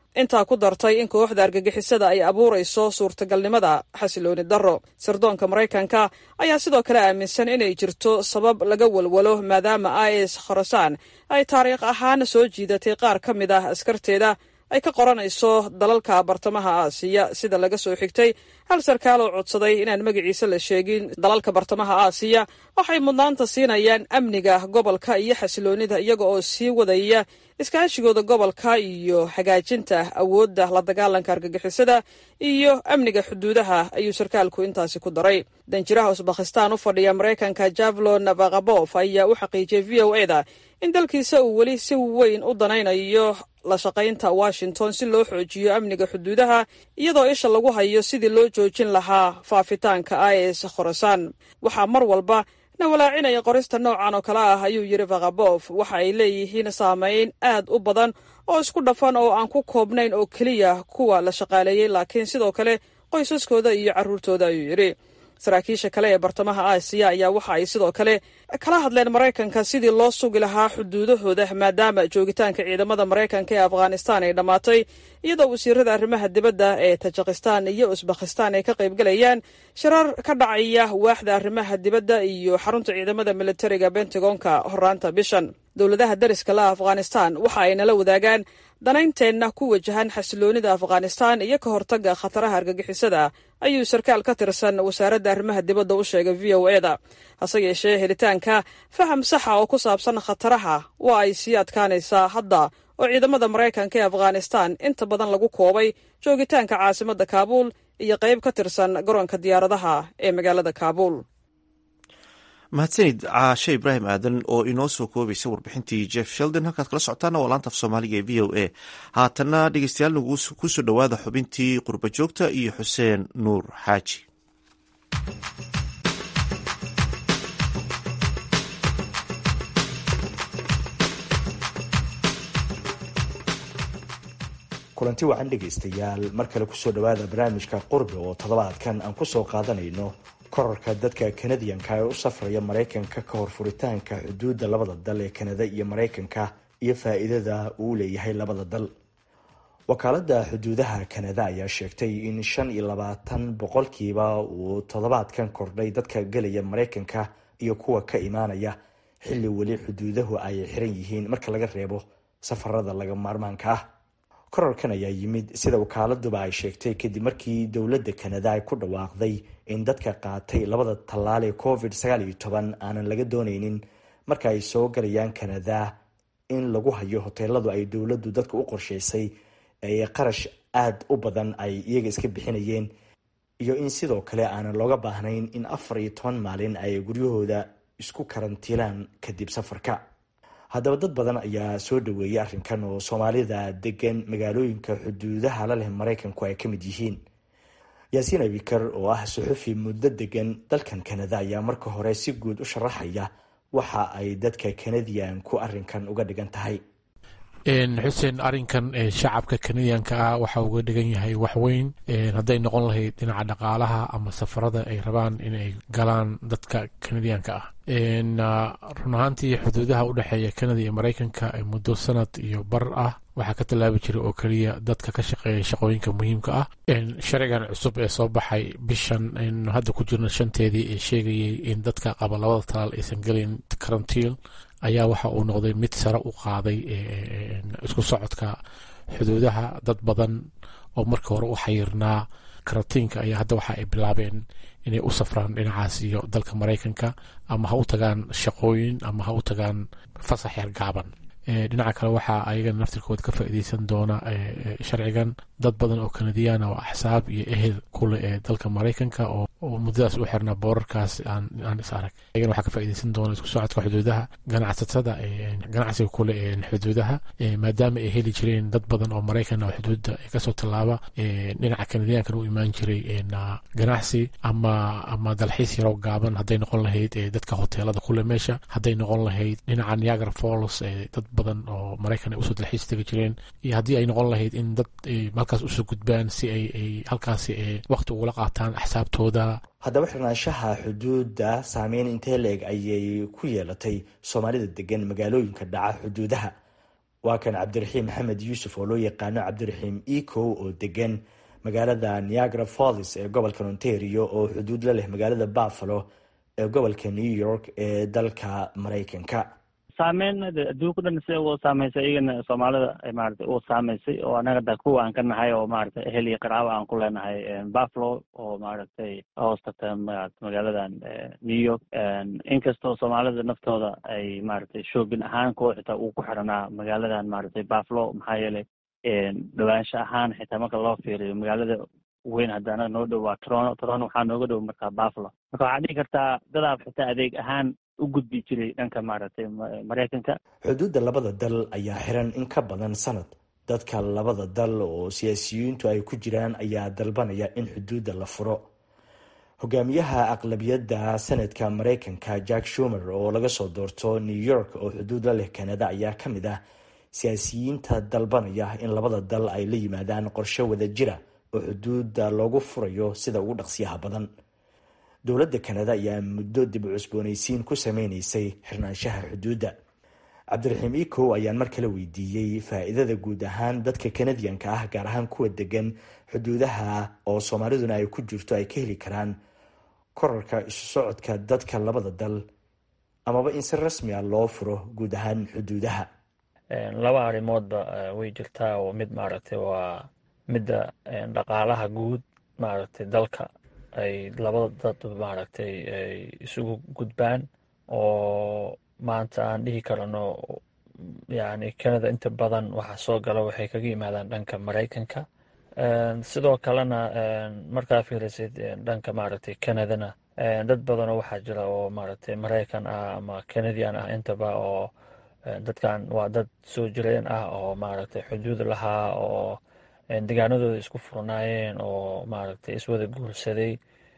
intaa ku dartay in kooxda argagixisada ay abuurayso suurtagalnimada xasilooni darro sirdoonka maraykanka ayaa sidoo kale aaminsan inay jirto sabab laga walwalo maadaama is khorasaan ay taariikh ahaan soo jiidatay qaar ka mid ah askarteeda ay ka qoranayso dalalka bartamaha aasiya sida laga soo xigtay hal sarkaal oo codsaday inaan magaciisa la sheegin dalalka bartamaha aasiya waxay mudnaanta siinayaan amniga gobolka iyo xasiloonida iyaga oo sii wadaya iskaashigooda gobolka iyo hagaajinta awoodda la dagaalanka argagixisada iyo amniga xuduudaha ayuu sarkaalku intaasi ku daray danjiraha usbakhistaan u fadhiya maraykanka javlon vakabof ayaa u xaqiijiyey v o eda in dalkiisa uu weli si weyn u danaynayo la shaqaynta washington si loo xoojiyo amniga xuduudaha iyadoo isha lagu hayo sidii loo joojin lahaa faafitaanka is khorasaan waxaa mar walba na walaacinaya qorista noocan oo kale ah ayuu yidhi vakabof waxa ay leeyihiin saameyn aad u badan oo isku dhafan oo aan ku koobnayn oo keliya kuwa la shaqaaleeyey laakiin sidoo kale qoysaskooda iyo carruurtooda ayuu yidhi saraakiisha kale ee bartamaha aasiya ayaa waxa ay sidoo kale kala hadleen maraykanka sidii loo sugi lahaa xuduudahooda maadaama joogitaanka ciidamada maraykanka ee afghanistan ay dhammaatay iyadoo wasiirada arrimaha dibadda ee tajikistan iyo usbakhistan ay ka qaybgalayaan shirar ka dhacaya waaxda arrimaha dibadda iyo xarunta ciidamada militariga bentagonka horaanta bishan dowladaha dariska la afghanistan waxa ay nala wadaagaan danaynteenna ku wajahan xasiloonida afghanistan iyo ka hortagga khataraha argagixisada ayuu sarkaal ka tirsan wasaaradda arrimaha dibadda u sheegay v o eda hase yeeshee helitaanka faham saxa oo ku saabsan khataraha waa ay sii adkaanaysaa hadda oo ciidamada maraykanka ee afghanistan inta badan lagu koobay joogitaanka caasimadda kaabuul iyo qayb ka tirsan garoonka diyaaradaha ee magaalada kaabuul mahadsanid caashe ibraahim aadan oo inoo soo koobaysa warbixintii jeff sheldon halkaad kala socotaana waa laanta af soomaaliga ee v o a haatana dhegeystayaal nagu kusoo dhowaada xubintii qurba joogta iyo xuseen nuur xaaji kulanti wacan dhegaystayaal mar kale kusoo dhowaada barnaamijka qurbi oo toddobaadkan aan kusoo qaadanayno korarka dadka kanadiyanka ee u safraya maraykanka ka hor furitaanka xuduudda labada dal ee kanada iyo maraykanka iyo faa-iidada uu leeyahay labada dal wakaalada xuduudaha kanada ayaa sheegtay in shan iyo labaatan boqolkiiba uu toddobaadkan kordhay dadka gelaya maraykanka iyo kuwa ka imaanaya xilli weli xuduudahu ay xiran yihiin marka laga reebo safarada laga maarmaanka ah korarkan ayaa yimid sida wakaaladuba ay sheegtay kadib markii dowladda kanada ay ku dhawaaqday in dadka qaatay labada tallaal ee covid sagaal iyo toban aanan laga dooneynin marka ay soo galayaan kanada in lagu hayo hoteeladu ay dowladdu dadka u qorsheysay ee qarash aada u badan ay iyaga iska bixinayeen iyo in sidoo kale aanan looga baahnayn in afar iyo toban maalin ay guryahooda isku karantiilaan kadib safarka haddaba dad badan ayaa soo dhaweeyay arrinkan oo soomaalida degan magaalooyinka xuduudaha la leh maraykanku ay ka mid yihiin yaasiin abikar oo ah suxufi muddo degan dalkan kanada ayaa marka hore si guud u sharaxaya waxa ay dadka kanadiyanku arrinkan uga dhigan tahay xuseen arrinkan shacabka kanadiyanka ah waxa uga dhigan yahay waxweyn hadday noqon lahayd dhinaca dhaqaalaha ama safarada ay rabaan inay galaan dadka kanadiyanka ah run ahaantii xuduudaha u dhexeeya kanada iyo maraykanka muddo sanad iyo bar ah waxaa ka tallaabi jiray oo keliya dadka ka shaqeeya shaqooyinka muhiimka ah sharcigan cusub ee soo baxay bishan aynu hadda ku jirno shanteedii ee sheegayay in dadka qaba labada talaal aysan gelin karantiil ayaa waxa uu noqday mid sare u qaaday isku socodka xuduudaha dad badan oo markii hore u xayirnaa karantiinka ayaa hadda waxa ay bilaabeen inay u safraan dhinacaas iyo dalka maraykanka ama ha u tagaan shaqooyin ama ha u tagaan fasax yar gaaban dhinaca kale waxaa ayagana naftirkooda ka faa'iideysan doona sharcigan dad badan oo kanadiyaan oo axsaab iyo ehel kule ee dalka maraykanka oo muddadaas u xirnaa boorarkaas aan is arag ayagana waxaa ka faa'iideysan doona isku socodka xuduudaha ganacsatada ganacsiga kule ee xuduudaha maadaama ay heli jireen dad badan oo maraykan oo xuduudda kasoo tallaaba dhinaca kanadiyaankan u imaan jiray ganacsi ama ama dalxiis yaroo gaaban hadday noqon lahayd dadka hoteelada kule meesha hadday noqon lahayd dhinaca niagara falls dad badan oo maraykan ay usoo dalxiis tegi jireen iyo haddii ay noqon lahayd in dad halkaas usoo gudbaan si ay ay halkaasi waqti ugula qaataan axsaabtooda haddaba xirnaanshaha xuduudda saameyn intee la-eg ayay ku yeelatay soomaalida degan magaalooyinka dhaca xuduudaha waa kan cabdiraxiim maxamed yuusuf oo loo yaqaano cabdiraxiim ecow oo degan magaalada niagara falls ee gobolka ontario oo xuduud la leh magaalada buffalo ee gobolka new york ee dalka maraykanka saameyn adduunka dhan si u saameysay iyagana soomaalida maarata u saameysay oo anaga da kuwa aan ka nahay oo maarata ehel iyo qaraabo aan ku leenahay buffalo oo maaragtay hoostagta magaaladan new york inkastoo soomaalida naftooda ay maaragtay shoogin ahaan kuwa xitaa uu ku xiranaa magaaladan maaragtay buffalo maxaa yeelay dhawaansho ahaan xitaa marka loo fiiriyo magaalada weyn hadda anaga noo dhow waa toronto toronto waxaa nooga dhow markaa buffalo marka waxaa dhihi kartaa dadaab xitaa adeeg ahaan u gudbi jiray dhanka maaragtay maraykanka xuduudda labada dal ayaa xiran in ka badan sanad dadka labada dal oo siyaasiyiintu ay ku jiraan ayaa dalbanaya in xuduudda la furo hogaamiyaha aqlabiyadda sanadka maraykanka jack shumer oo laga soo doorto new york oo xuduud la leh canada ayaa ka mid ah siyaasiyiinta dalbanaya in labada dal ay la yimaadaan qorshe wada jira oo xuduudda loogu furayo sida ugu dhaqsiyaha badan dowladda kanada ayaa muddo dib u cusboonaysiin ku sameynaysay xirnaanshaha xuduudda cabdiraxiim ecow ayaan mar kale weydiiyey faa-iidada guud ahaan dadka kanadiyanka ah gaar ahaan kuwa degan xuduudaha oo soomaaliduna ay ku jirto ay ka heli karaan korarka isu socodka dadka labada dal amaba in si rasmi a loo furo guud ahaan xuduudaha laba arrimoodba way jirtaa oo mid maaragtay waa midda dhaqaalaha guud maaragtay dalka ay labada dad maaragtay ay isugu gudbaan oo maanta aan dhihi karano yani canada inta badan waxa soo gala waxay kaga yimaadaan dhanka maraykanka sidoo kalena markaa fiirisid dhanka maaragtay canadana dad badanoo waxaa jira oo maaragtay maraykan ah ama canadian ah intaba oo dadkan waa dad soo jireen ah oo maaragtay xuduud lahaa oo degaanadooda isku furnaayeen oo maaragtay iswada guursaday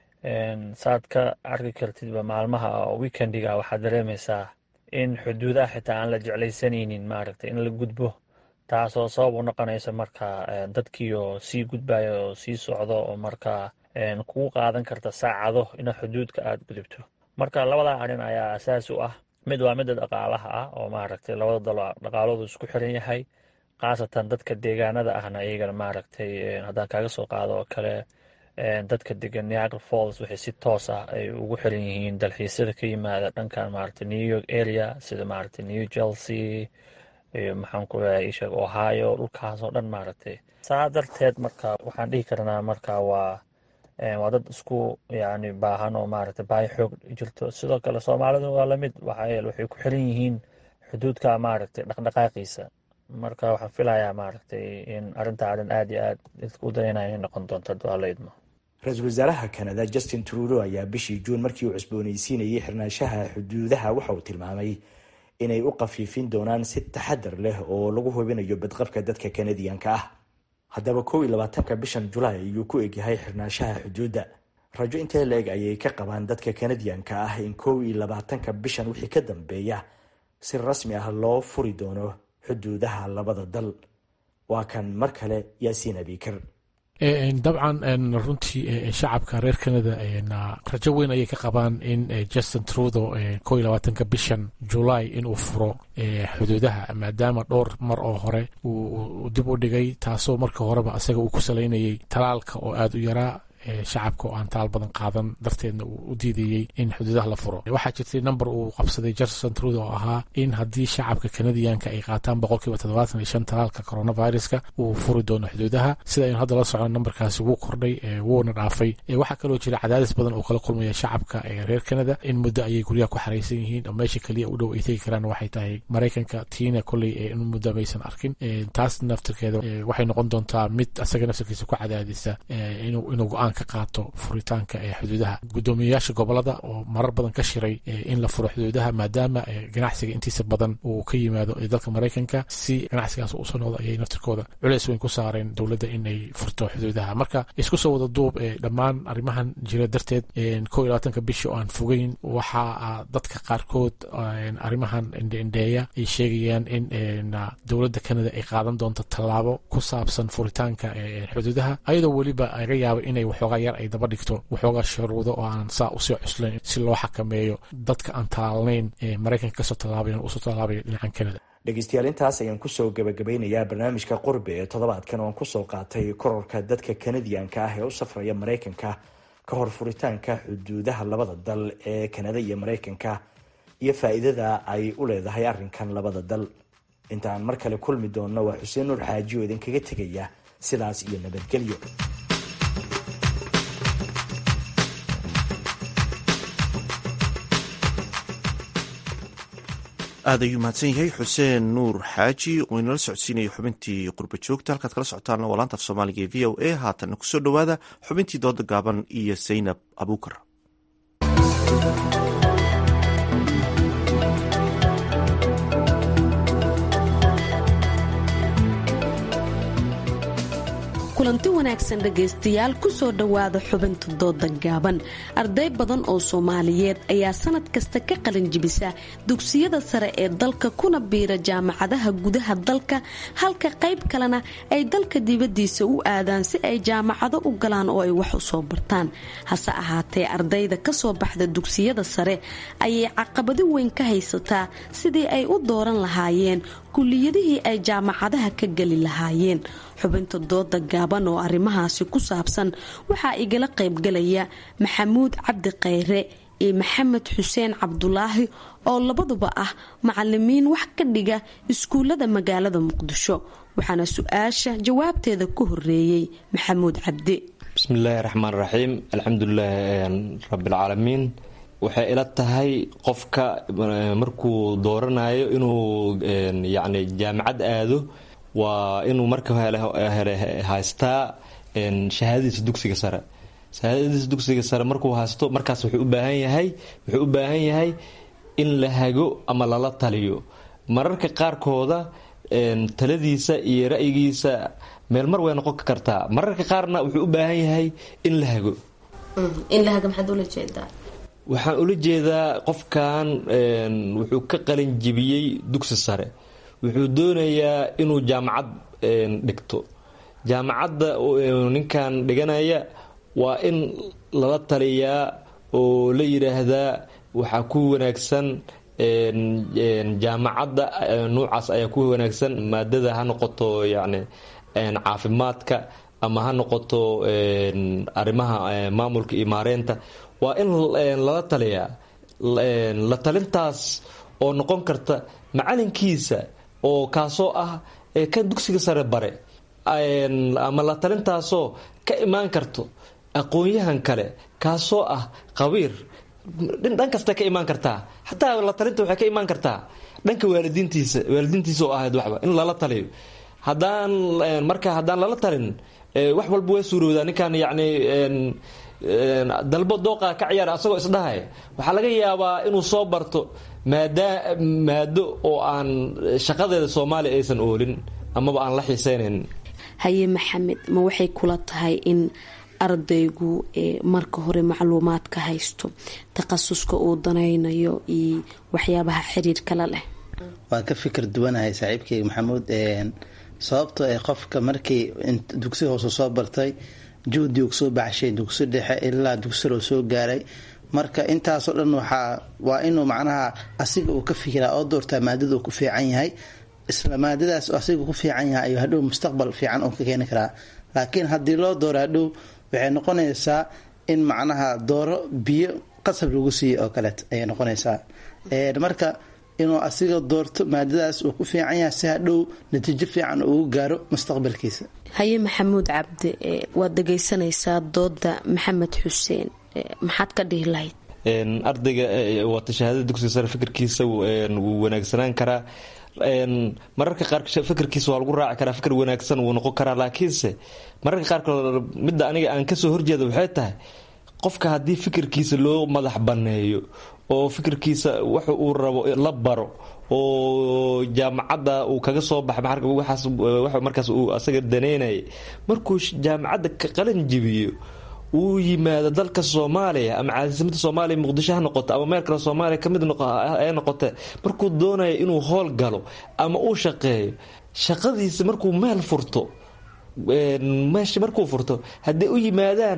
saad ka arki kartidba maalmaha oo weekendiga waxaad dareemaysaa in xuduudaha xitaa aan la jeclaysanaynin maaragtay in la gudbo taasoo sabab u noqonaysa marka dadkiioo sii gudbaya oo sii socdo oo markaa kugu qaadan karta saacado ina xuduudka aada gudubto marka labada arrin ayaa asaas u ah mid waa midda dhaqaalaha ah oo maaragtay labada dalo dhaqaaloodu isku xiran yahay khaasatan dadka deegaanada ahna iyagana maaragtay haddaan kaaga soo qaado oo kale dadka degan niagara falls waxay si toos ah ay ugu xiran yihiin dalxiisyada ka yimaada dhankan maaragtay new york area sida maaragtay new chelsea iyo maxaan ku leeyahay isheeg ohio dhulkaas oo dhan maaragtay saa darteed marka waxaan dhihi karnaa marka waa waa dad isku yani baahan oo maaragtay baahi xoog jirto sidoo kale soomaalidu waa lamid waxaa yeele waxay ku xiran yihiin xuduudka maaragtay dhaqdhaqaaqiisa marka waxaan filayaa maaragtay in arrinta arrin aada iyo aad dadka u dareynaya inay noqon doonto haduu alla idmo ra-iisul wasaaraha kanada justin trudeau ayaa bishii juun markii uu cusboonaysiinayay xirnaanshaha xuduudaha waxa uu tilmaamay inay u qafiifin doonaan si taxadar leh oo lagu hubinayo badqabka dadka kanadiyanka ah haddaba kow iyo labaatanka bishan julaay ayuu ku egyahay xirnaanshaha xuduudda rajo intee la-eg ayay ka qabaan dadka kanadiyanka ah in kow iyo labaatanka bishan wixii ka dambeeya si rasmi ah loo furi doono xuduudaha labada dal waa kan mar kale yaasiin abikar dabcan runtii shacabka reer canada rajo weyn ayay ka qabaan in justin trudeau ko iyo labaatanka bishan julaay inuu furo xuduudaha maadaama dhowr mar oo hore uu dib u dhigay taasoo marka horeba isaga uu ku salaynayay talaalka oo aada u yaraa shacabka oo aan talaal badan qaadan darteedna uu u diidayey in xuduudaha la furo waxaa jirtay number uu qabsaday justin trudeau oo ahaa in haddii shacabka kanadiyanka ay qaataan boqolkiiba toddobaatan iyo shan talaalka coronaviruska uu furi doono xuduudaha sida aynu hadda la socno numberkaasi wuu kordhay wuuna dhaafay waxaa kaloo jira cadaadis badan oo kala kulmaya shacabka reer canada in muddo ayay guryaha ku xaraysan yihiin oo meesha keliya u dhow ay tegi karaan waxay tahay maraykanka tiina kolley in muddo maysan arkin taas naftirkeeda waxay noqon doontaa mid asaga naftirkiisa ku cadaadisa inuu go-aan ka qaato furitaanka ee xuduudaha guddoomiyeyaasha gobolada oo marar badan ka shiray in la furo xuduudaha maadaama ganacsiga intiisa badan uu ka yimaado dalka maraykanka si ganacsigaas usoo noqdo ayay naftirkooda culeys weyn ku saareen dowladda inay furto xuduudaha marka isku soo wada duub dhammaan arrimahan jira darteed ko iyo labaatanka bishi oo aan fogeyn waxaa dadka qaarkood arrimahan indheindheeya ay sheegayaan in dowladda canada ay qaadan doonto tallaabo ku saabsan furitaanka xuduudaha ayadoo weliba laga yaaba inay wax waxoogaa yar ay daba dhigto waxoogaa shuruudo oo aan saa usii cuslayn si loo xakameeyo dadka aan taalnayn ee maraykanka kasoo tallaabayan usoo tallaabaya dhinacan kanada dhegeystayaal intaas ayaan kusoo gabagabeynayaa barnaamijka qurbe ee toddobaadkan oon kusoo qaatay kororka dadka kanadiyanka ah ee u safraya maraykanka ka hor furitaanka xuduudaha labada dal ee kanada iyo maraykanka iyo faa-iidada ay u leedahay arrinkan labada dal intaan mar kale kulmi doonno waa xuseen nuur xaaji oo idinkaga tegaya sidaas iyo nabadgelyo aad ayuu mahadsan yahay xuseen nuur xaaji oo inala socodsiinaya xubintii qurba joogta halkaad kala socotaana waa laanta af soomaaliga ee v o a haatanna kusoo dhowaada xubintii dooda gaaban iyo zaynab abuukar kulanti wanaagsan dhegaystayaal kusoo dhowaada xubinta dooda gaaban arday badan oo soomaaliyeed ayaa sanad kasta ka qalin jibisa dugsiyada sare ee dalka kuna biira jaamacadaha gudaha dalka halka qayb kalena ay dalka dibadiisa u aadaan si ay jaamacado u galaan oo ay wax u soo bartaan hase ahaatee ardayda kasoo baxda dugsiyada sare ayay caqabado weyn ka haysataa sidii ay u dooran lahaayeen kuliyadihii ay jaamacadaha ka geli lahaayeen xubinta dooda gaaban oo arrimahaasi ku saabsan waxaa igala qaybgalaya maxamuud cabdi khayre iyo maxamed xuseen cabdulaahi oo labaduba ah macalimiin wax ka dhiga iskuullada magaalada muqdisho waxaana su-aasha jawaabteeda ku horeeyey maxamuud cabdi bismillaahi raxmaan raxiim alxamdulilaahi rabbilcaalamiin waxay ila tahay qofka markuu dooranayo inuu yacni jaamacad aado waa inuu marka hele haystaa shahaadadiisa dugsiga sare shahaadadiisa dugsiga sare markuu haysto markaas wuxuu u baahan yahay wuxuu u baahan yahay in la hago ama lala taliyo mararka qaarkooda taladiisa iyo ra'yigiisa meel mar way noqon kartaa mararka qaarna wuxuu u baahan yahay in la hago waxaan ula jeedaa qofkan wuxuu ka qalin jibiyey dugsi sare wuxuu doonayaa inuu jaamacad dhigto jaamacadda ninkan dhiganaya waa in lala taliyaa oo la yidhaahdaa waxaa ku wanaagsan jaamacadda nuucaas ayaa ku wanaagsan maadada ha noqoto yacni caafimaadka ama ha noqoto arrimaha maamulka iyo maareynta waa in lala taliyaa la talintaas oo noqon karta macalinkiisa oo kaasoo ah kan dugsiga sare bare ama la talintaasoo ka imaan karto aqoon-yahan kale kaasoo ah qabiir dhan kasta ka imaan kartaa xataa la talinta waxay ka imaan kartaa dhanka waalidiintiisa waalidiintiisa oo ahayd waxba in lala taliyo haddaan marka haddaan lala talin wax walba waa suurowdaa ninkan yacni dalbo dooqa ka ciyaar asagoo isdhahay waxaa laga yaabaa inuu soo barto maada maado oo aan shaqadeeda soomaaliya aysan oolin amaba aan la xiiseynayn haye maxamed ma waxay kula tahay in ardaygu marka hore macluumaad ka haysto takhasuska uu danaynayo iyo waxyaabaha xiriirkala leh waan ka fikir duwanahay saaxiibkeyga maxamuud sababtoo ee qofka markii dugsi hoose soo bartay juhdi uu soo baxshay dugsi dhexe ilaa dugsiroo soo gaaray marka intaasoo dhan waxaa waa inuu macnaha asiga uu ka fikiraa oo doortaa maadada uu ku fiican yahay isla maadadaas asiga ku fiican yahay ayuu hadhow mustaqbal fiican uu ka keeni karaa laakiin haddii loo dooro hadhow waxay noqonaysaa in macnaha dooro biyo qasab lagu siiyo oo kaleet ayay noqonaysaa marka inuu asiga doorto maadadaas uu ku fiican yahay si hadhow natiijo fiican ugu gaaro mustaqbalkiisa haye maxamuud cabdi waad dhegaysanaysaa dooda maxamed xuseen maxaad ka dhihi lahayd ardayga waata shahaadada dugsiga sare fikirkiisa wuu wanaagsanaan karaa mararka qaar fikirkiisa waa lagu raaci karaa fikir wanaagsan wuu noqon karaa laakiinse mararka qaarkood midda aniga aan kasoo horjeeda waxay tahay qofka haddii fikirkiisa loo madax banneeyo oo fikirkiisa wax uu rabo la baro oo jaamacadda uu kaga soo baxay markaas uu asaga daneynayay markuu jaamacadda ka qalin jibiyo uu yimaado dalka soomaaliya ama caasimada soomaaliya muqdisho ha noqoto ama meel kale soomaaliya kamid ee noqote markuu doonayo inuu howl galo ama uu shaqeeyo shaqadiisa markuu meel furto meesha markuu furto hadday u yimaadaan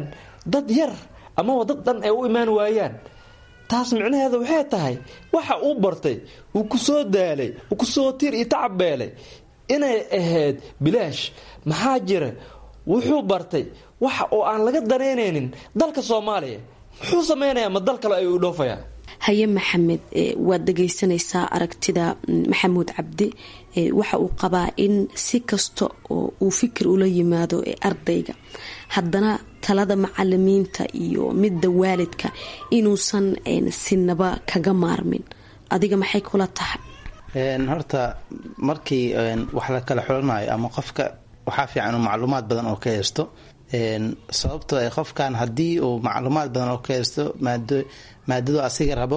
dad yar amaba dad dhan ay u imaan waayaan taas micnaheeda waxay tahay waxa uu bartay uu ku soo daalay uu ku soo tiir iyo tacabbeelay inay ahayd bilaash maxaa jira wuxuu bartay waxa oo aan laga danaynaynin dalka soomaaliya muxuu samaynayaa ma dal kale ayuu dhoofayaa haye maxamed waad dhagaysanaysaa aragtida maxamuud cabdi waxa uu qabaa in si kasta oo uu fikir ula yimaado ardayga haddana talada macalimiinta iyo midda waalidka inuusan sinaba kaga maarmin adiga maxay kula tahay horta markii wax la kala xulanayo ama qofka waxaa fiican macluumaad badan oo ka haysto sababtoo qofkan haddii uu macluumaad badan oo ka haysto maadadu asiga rabo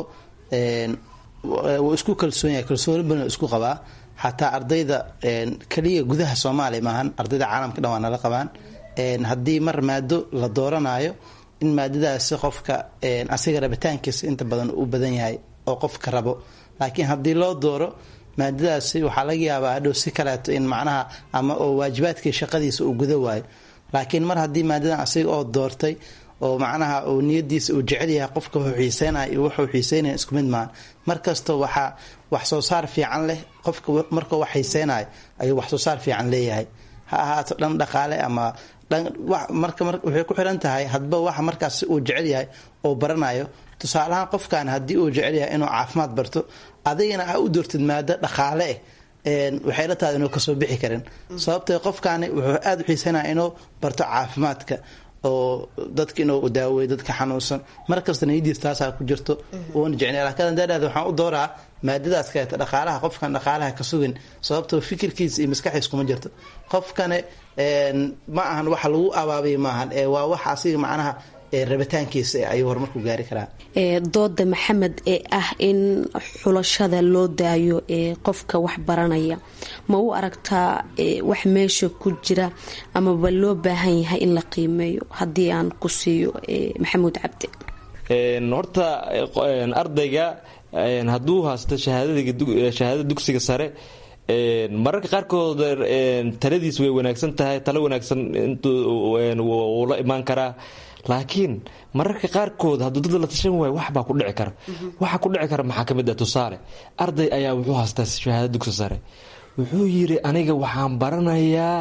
wuu isku kalsoon yahay kalsooni badan isku qabaa xataa ardayda keliya gudaha soomaaliya maahan ardayda caalamka dhan waa nala qabaan haddii mar maado la dooranayo in maadadaasi qofka asiga rabitaankiisa inta badan u badan yahay oo qofka rabo laakiin haddii loo dooro maadadaasi waxaa laga yaabaa hadhow si kaleeto in macnaha ama oo waajibaadkii shaqadiisa uu guda waayo laakiin mar haddii maadadan asiga oo doortay oo macnaha uu niyadiisa uu jecel yahay qofka wuxuu xiiseynaya iyo wuxuu xiiseynaya isku mid maahan mar kastoo waxaa wax soo saar fiican leh qofka markuu wax xiiseynayo ayuu wax soo saar fiican leeyahay ha ahaato dhan dhaqaale ama marka waxay ku xiran tahay hadba waxa markaas uu jecel yahay oo baranayo tusaalahaan qofkan haddii uu jecel yahay inuu caafimaad barto adigana aa u doortid maado dhaqaale ah waxay la tahay inuu kasoo bixi karin sababtee qofkaani wuxuu aada u xiisanaya inuu barto caafimaadka oo dadka inuu daaweeyo dadka xanuunsan markasta niyadiis taasaa ku jirto uuna jecnay laakiin haddaadhahda waxaan u dooraa maadadaas kaleeta dhaqaalaha qofkan dhaqaalaha ka sugin sababtoo fikirkiisa iyo maskaxiis kuma jirto qofkane ma ahan waxa lagu abaabiya maahan ee waa wax asiga macnaha rabitaankiisa ayuu horumarku gaari karaa dooda maxamed ee ah in xulashada loo daayo ee qofka wax baranaya ma u aragtaa wax meesha ku jira amaba loo baahan yahay in la qiimeeyo haddii aan ku siiyo maxamuud cabdi horta ardayga hadduu haysto shahaadada dugsiga sare mararka qaarkood taladiis way wanaagsan tahay talo wanaagsan wuu la imaan karaa laakiin mararka qaarkood hadduu dad la tashan waayo waxbaa ku dhici kara waxa ku dhici kara maxaa ka mid ah tusaale arday ayaa wuxuu haystaa shahaado dugsi sare wuxuu yidhi aniga waxaan baranayaa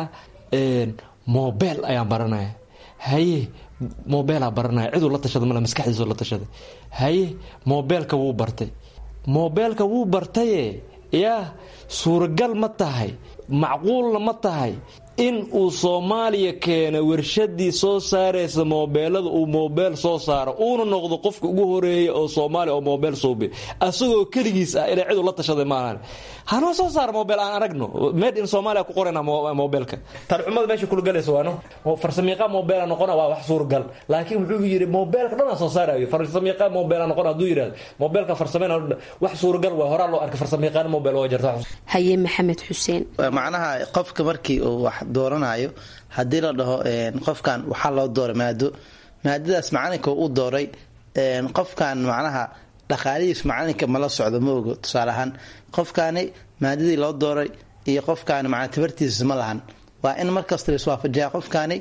mobel ayaan baranaya haye mobeelaa baranaya ciduu la tashada male maskaxdiisoo la tashaday haye mobeelka wuu bartay mobeelka wuu bartaye yaa suuragal ma tahay macquulna ma tahay in uu soomaaliya keena warshadii soo saaraysa moobeelada uu moobeel soo saaro uuna noqdo qofka ugu horeeya oo soomaaliya oo moobeel suubi asagoo keligiis ah inay cidu la tashaday maahan hanoo soo saara moobeel aan aragno made in soomaaliya ku qorayna moobeelka tarxumada meesha kula galaysa waano farsamiiqa moobeela noqona waa wax suuragal laakiin wuxuu yidhi moobeelka dhan aan soo saarayo farsamiiqa moobeela noqona hadduu yidhahdo moobeelka farsameyn wax suuragal waa horaa loo arkay farsaمیaqaan moobeel waa jirta haye maxamed xuseen macnaha qofka markii uu wax dooranayo haddii la dhaho qofkan waxaa loo dooray maado maadadaas macalinka u dooray qofkan macnaha dhaqaalihiis macalinka mala socdo ma ogo tusaale ahaan qofkaani maadadii loo dooray iyo qofkaani macnaa tabartiisa ma lahan waa in markasta la iswaafajiyaa qofkaani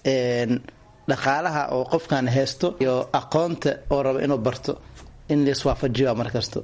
dhaqaalaha oo qofkan haysto iyo aqoonta oo raba inuu barto in la iswaafajiyo markasto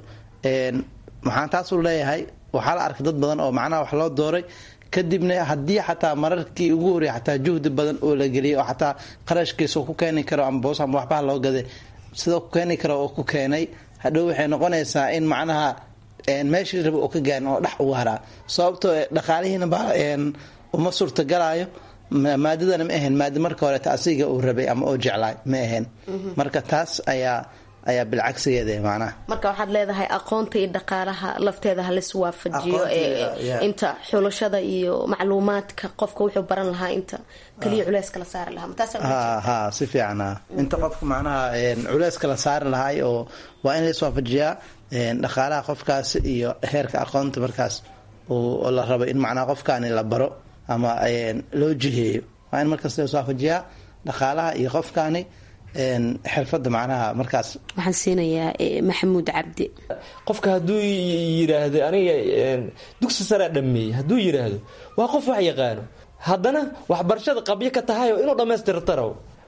maxaan taasuu leeyahay waxaa la arkay dad badan oo macnaha wax loo dooray kadibna haddii xataa mararkii ugu horreya xataa juhdi badan oo la geliyay oo xataa qarashkiisa ku keeni karo ama boos ama waxbaha loo gaday sidoo ku keeni karo oo ku keenay hadhow waxay noqonaysaa in macnaha meeshii raba oo ka gaarin oo dhex ugu haraa sababtoo dhaqaalihiina ba uma suurtagalaayo maadadana ma ahayn maada marka horeeta asiga uu rabay ama oo jeclaay ma ahayn marka taas ayaa ayaa bilcagsigeeda macnaha marka waxaad leedahay aqoonta iyo dhaqaalaha lafteeda halis waafajiyo inta xulashada iyo macluumaadka qofka wuxuu baran lahaa inta kaliya culeyska la saari lahaa ha si fiican inta qofka macnaha culeyska la saari lahay oo waa in la iswaafajiyaa dhaqaalaha qofkaas iyo heerka aqoonta markaas oo la rabo in macnaha qofkaani la baro ama loo jiheeyo waa in markaas la iswaafajiyaa dhaqaalaha iyo qofkaani xirfada macnaha markaas waxaan siinayaa maxamuud cabdi qofka hadduu yidhaahdo aniga dugsi saraa dhameeyey hadduu yidhaahdo waa qof wax yaqaano haddana waxbarashada qabyo ka tahayoo inuu dhammaystirtaro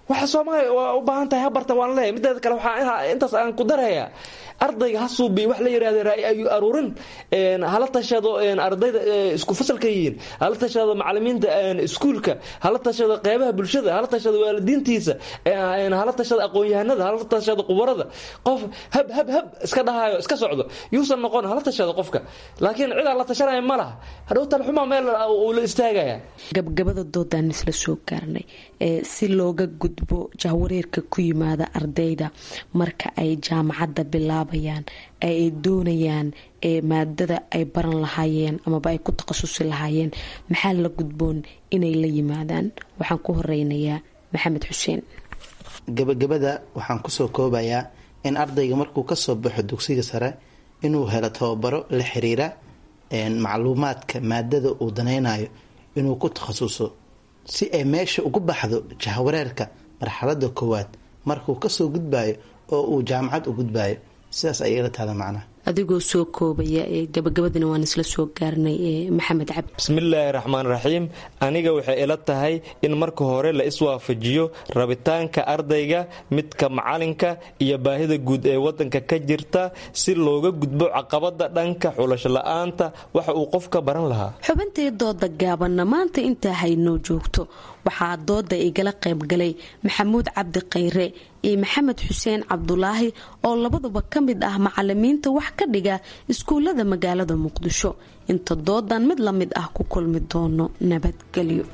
waxa soomaaliya waa u baahan tahay ha barta waan leeyahay mideeda kale waxaa intaas aan ku darayaa ardayga ha suubiy wax la yidhahda ra'yi aruurin hala tashado ardayda isku fasalka yihiin hala tashado macalimiinta iskuulka hala tashado qeybaha bulshada hala tashado waalidiintiisa hala tashado aqoon-yahanada hala tashado qubarada qof hab hab hab iska dhahayo iska socdo yuusan noqon hala tashado qofka laakiin cid aan la tashanaya ma laha hadhow talxuma meel uu la istaagaya gabgabada doodaan isla soo gaarnay si looga gudbo jahwareerka ku yimaada ardayda marka ay jaamacadda bilaabayaan ay doonayaan maadada ay baran lahaayeen amaba ay ku takhasusi lahaayeen maxaa la gudboon inay la yimaadaan waxaan ku horeynayaa maxamed xuseen gabagabada waxaan kusoo koobayaa in ardayga markuu kasoo baxo dugsiga sare inuu helo tababaro la xiriira macluumaadka maadada uu danaynayo inuu ku takhasuso si ay meesha ugu baxdo jahwareerka marxalada koowaad markuu kasoo gudbayo oo uu jaamacad u gudbayo sidaas ayay ila tahda macnaha adigoo soo koobaya gabagabadina waan isla soo gaarnay maxamed cabdi bismillaahi raxmaan raxiim aniga waxay ila tahay in marka hore la iswaafajiyo rabitaanka ardayga midka macalinka iyo baahida guud ee wadanka ka jirta si looga gudbo caqabada dhanka xulasho la-aanta waxa uu qofka baran lahaa xubintii dooda gaabanna maanta intaa haynoo joogto waxaa dooda igala qaybgalay maxamuud cabdi khayre iyo maxamed xuseen cabdulaahi oo labaduba ka mid ah macalimiinta wax ka dhiga iskuullada magaalada muqdisho inta doodan mid la mid ah ku kulmi doono nabadgelyo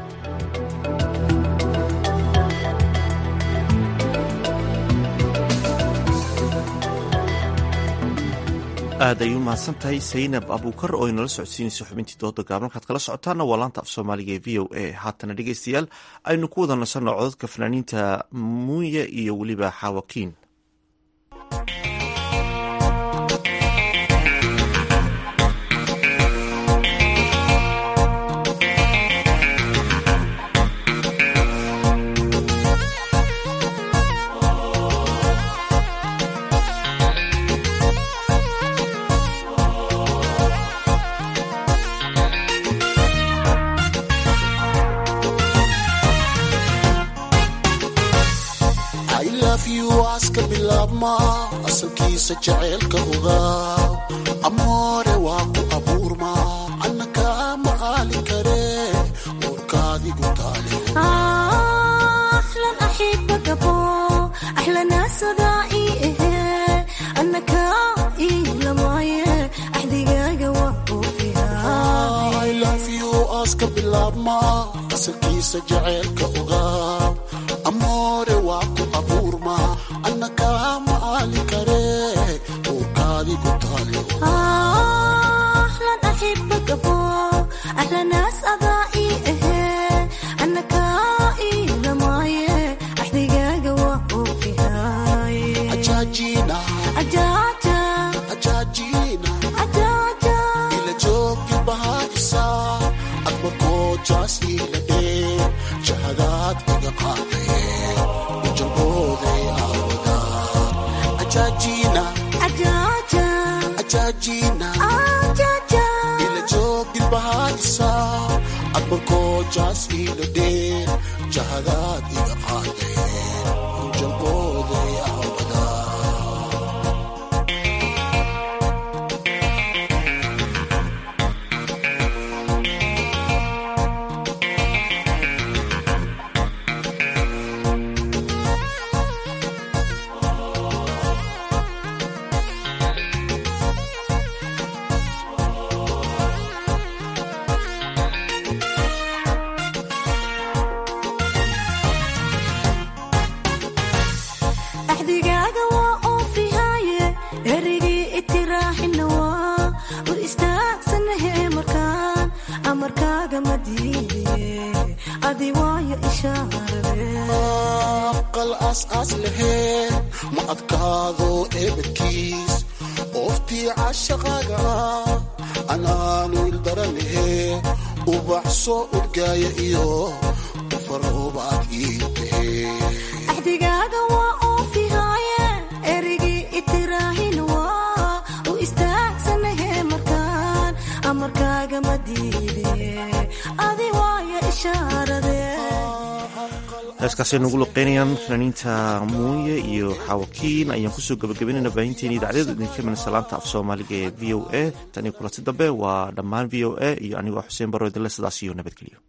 aad ay u mahadsan tahay saynab abuukar oo inala socodsiinaysa xubintii dooda gaaban markaad kala socotaana waa laanta af soomaaliga ee v o a haatana dhegeystayaal aynu ku wada nasanno codadka fanaaniinta muuye iyo weliba xaawakiin asalkiisa jaceylka ogaa amoore waa ku abuurma anna kaama aali kare uurkaadigu taaleaska bilaabma asalkiisa jaceylka ogaa amoore waa ku abuurma anna kaama aali kare uurkaadigu taaleila joogi bahaisa admarkoojaas ila dhee jahadaad iga qaadaye ujalbooday ila joogilbahaadisa admarkoojaas ila dhee jahadaad iga qaadaye ujalbooday aqal aas-aas laheen ma adkaado eebadkiis ooftii cashaqaaga ah anaanu ildaranahe ubax soo udgaaya iyo ufaroobaad ii axdigaaga waa oofihaaye erigii itiraahin waa u istaagsanahe markaan amarkaaga ma diide adi waayo ishaarade heeskaasay nagu luqeynayaan fanaaniinta muuye iyo xaawakiin ayaan kusoo gabagabaynayna baahinteeni idaacadyadu idinka iman salaanta af soomaaliga ee v o a tan iyo kulanti dambe waa dhammaan v o a iyo anigoo xuseen barro idinle sidaas iyo nabadgelyo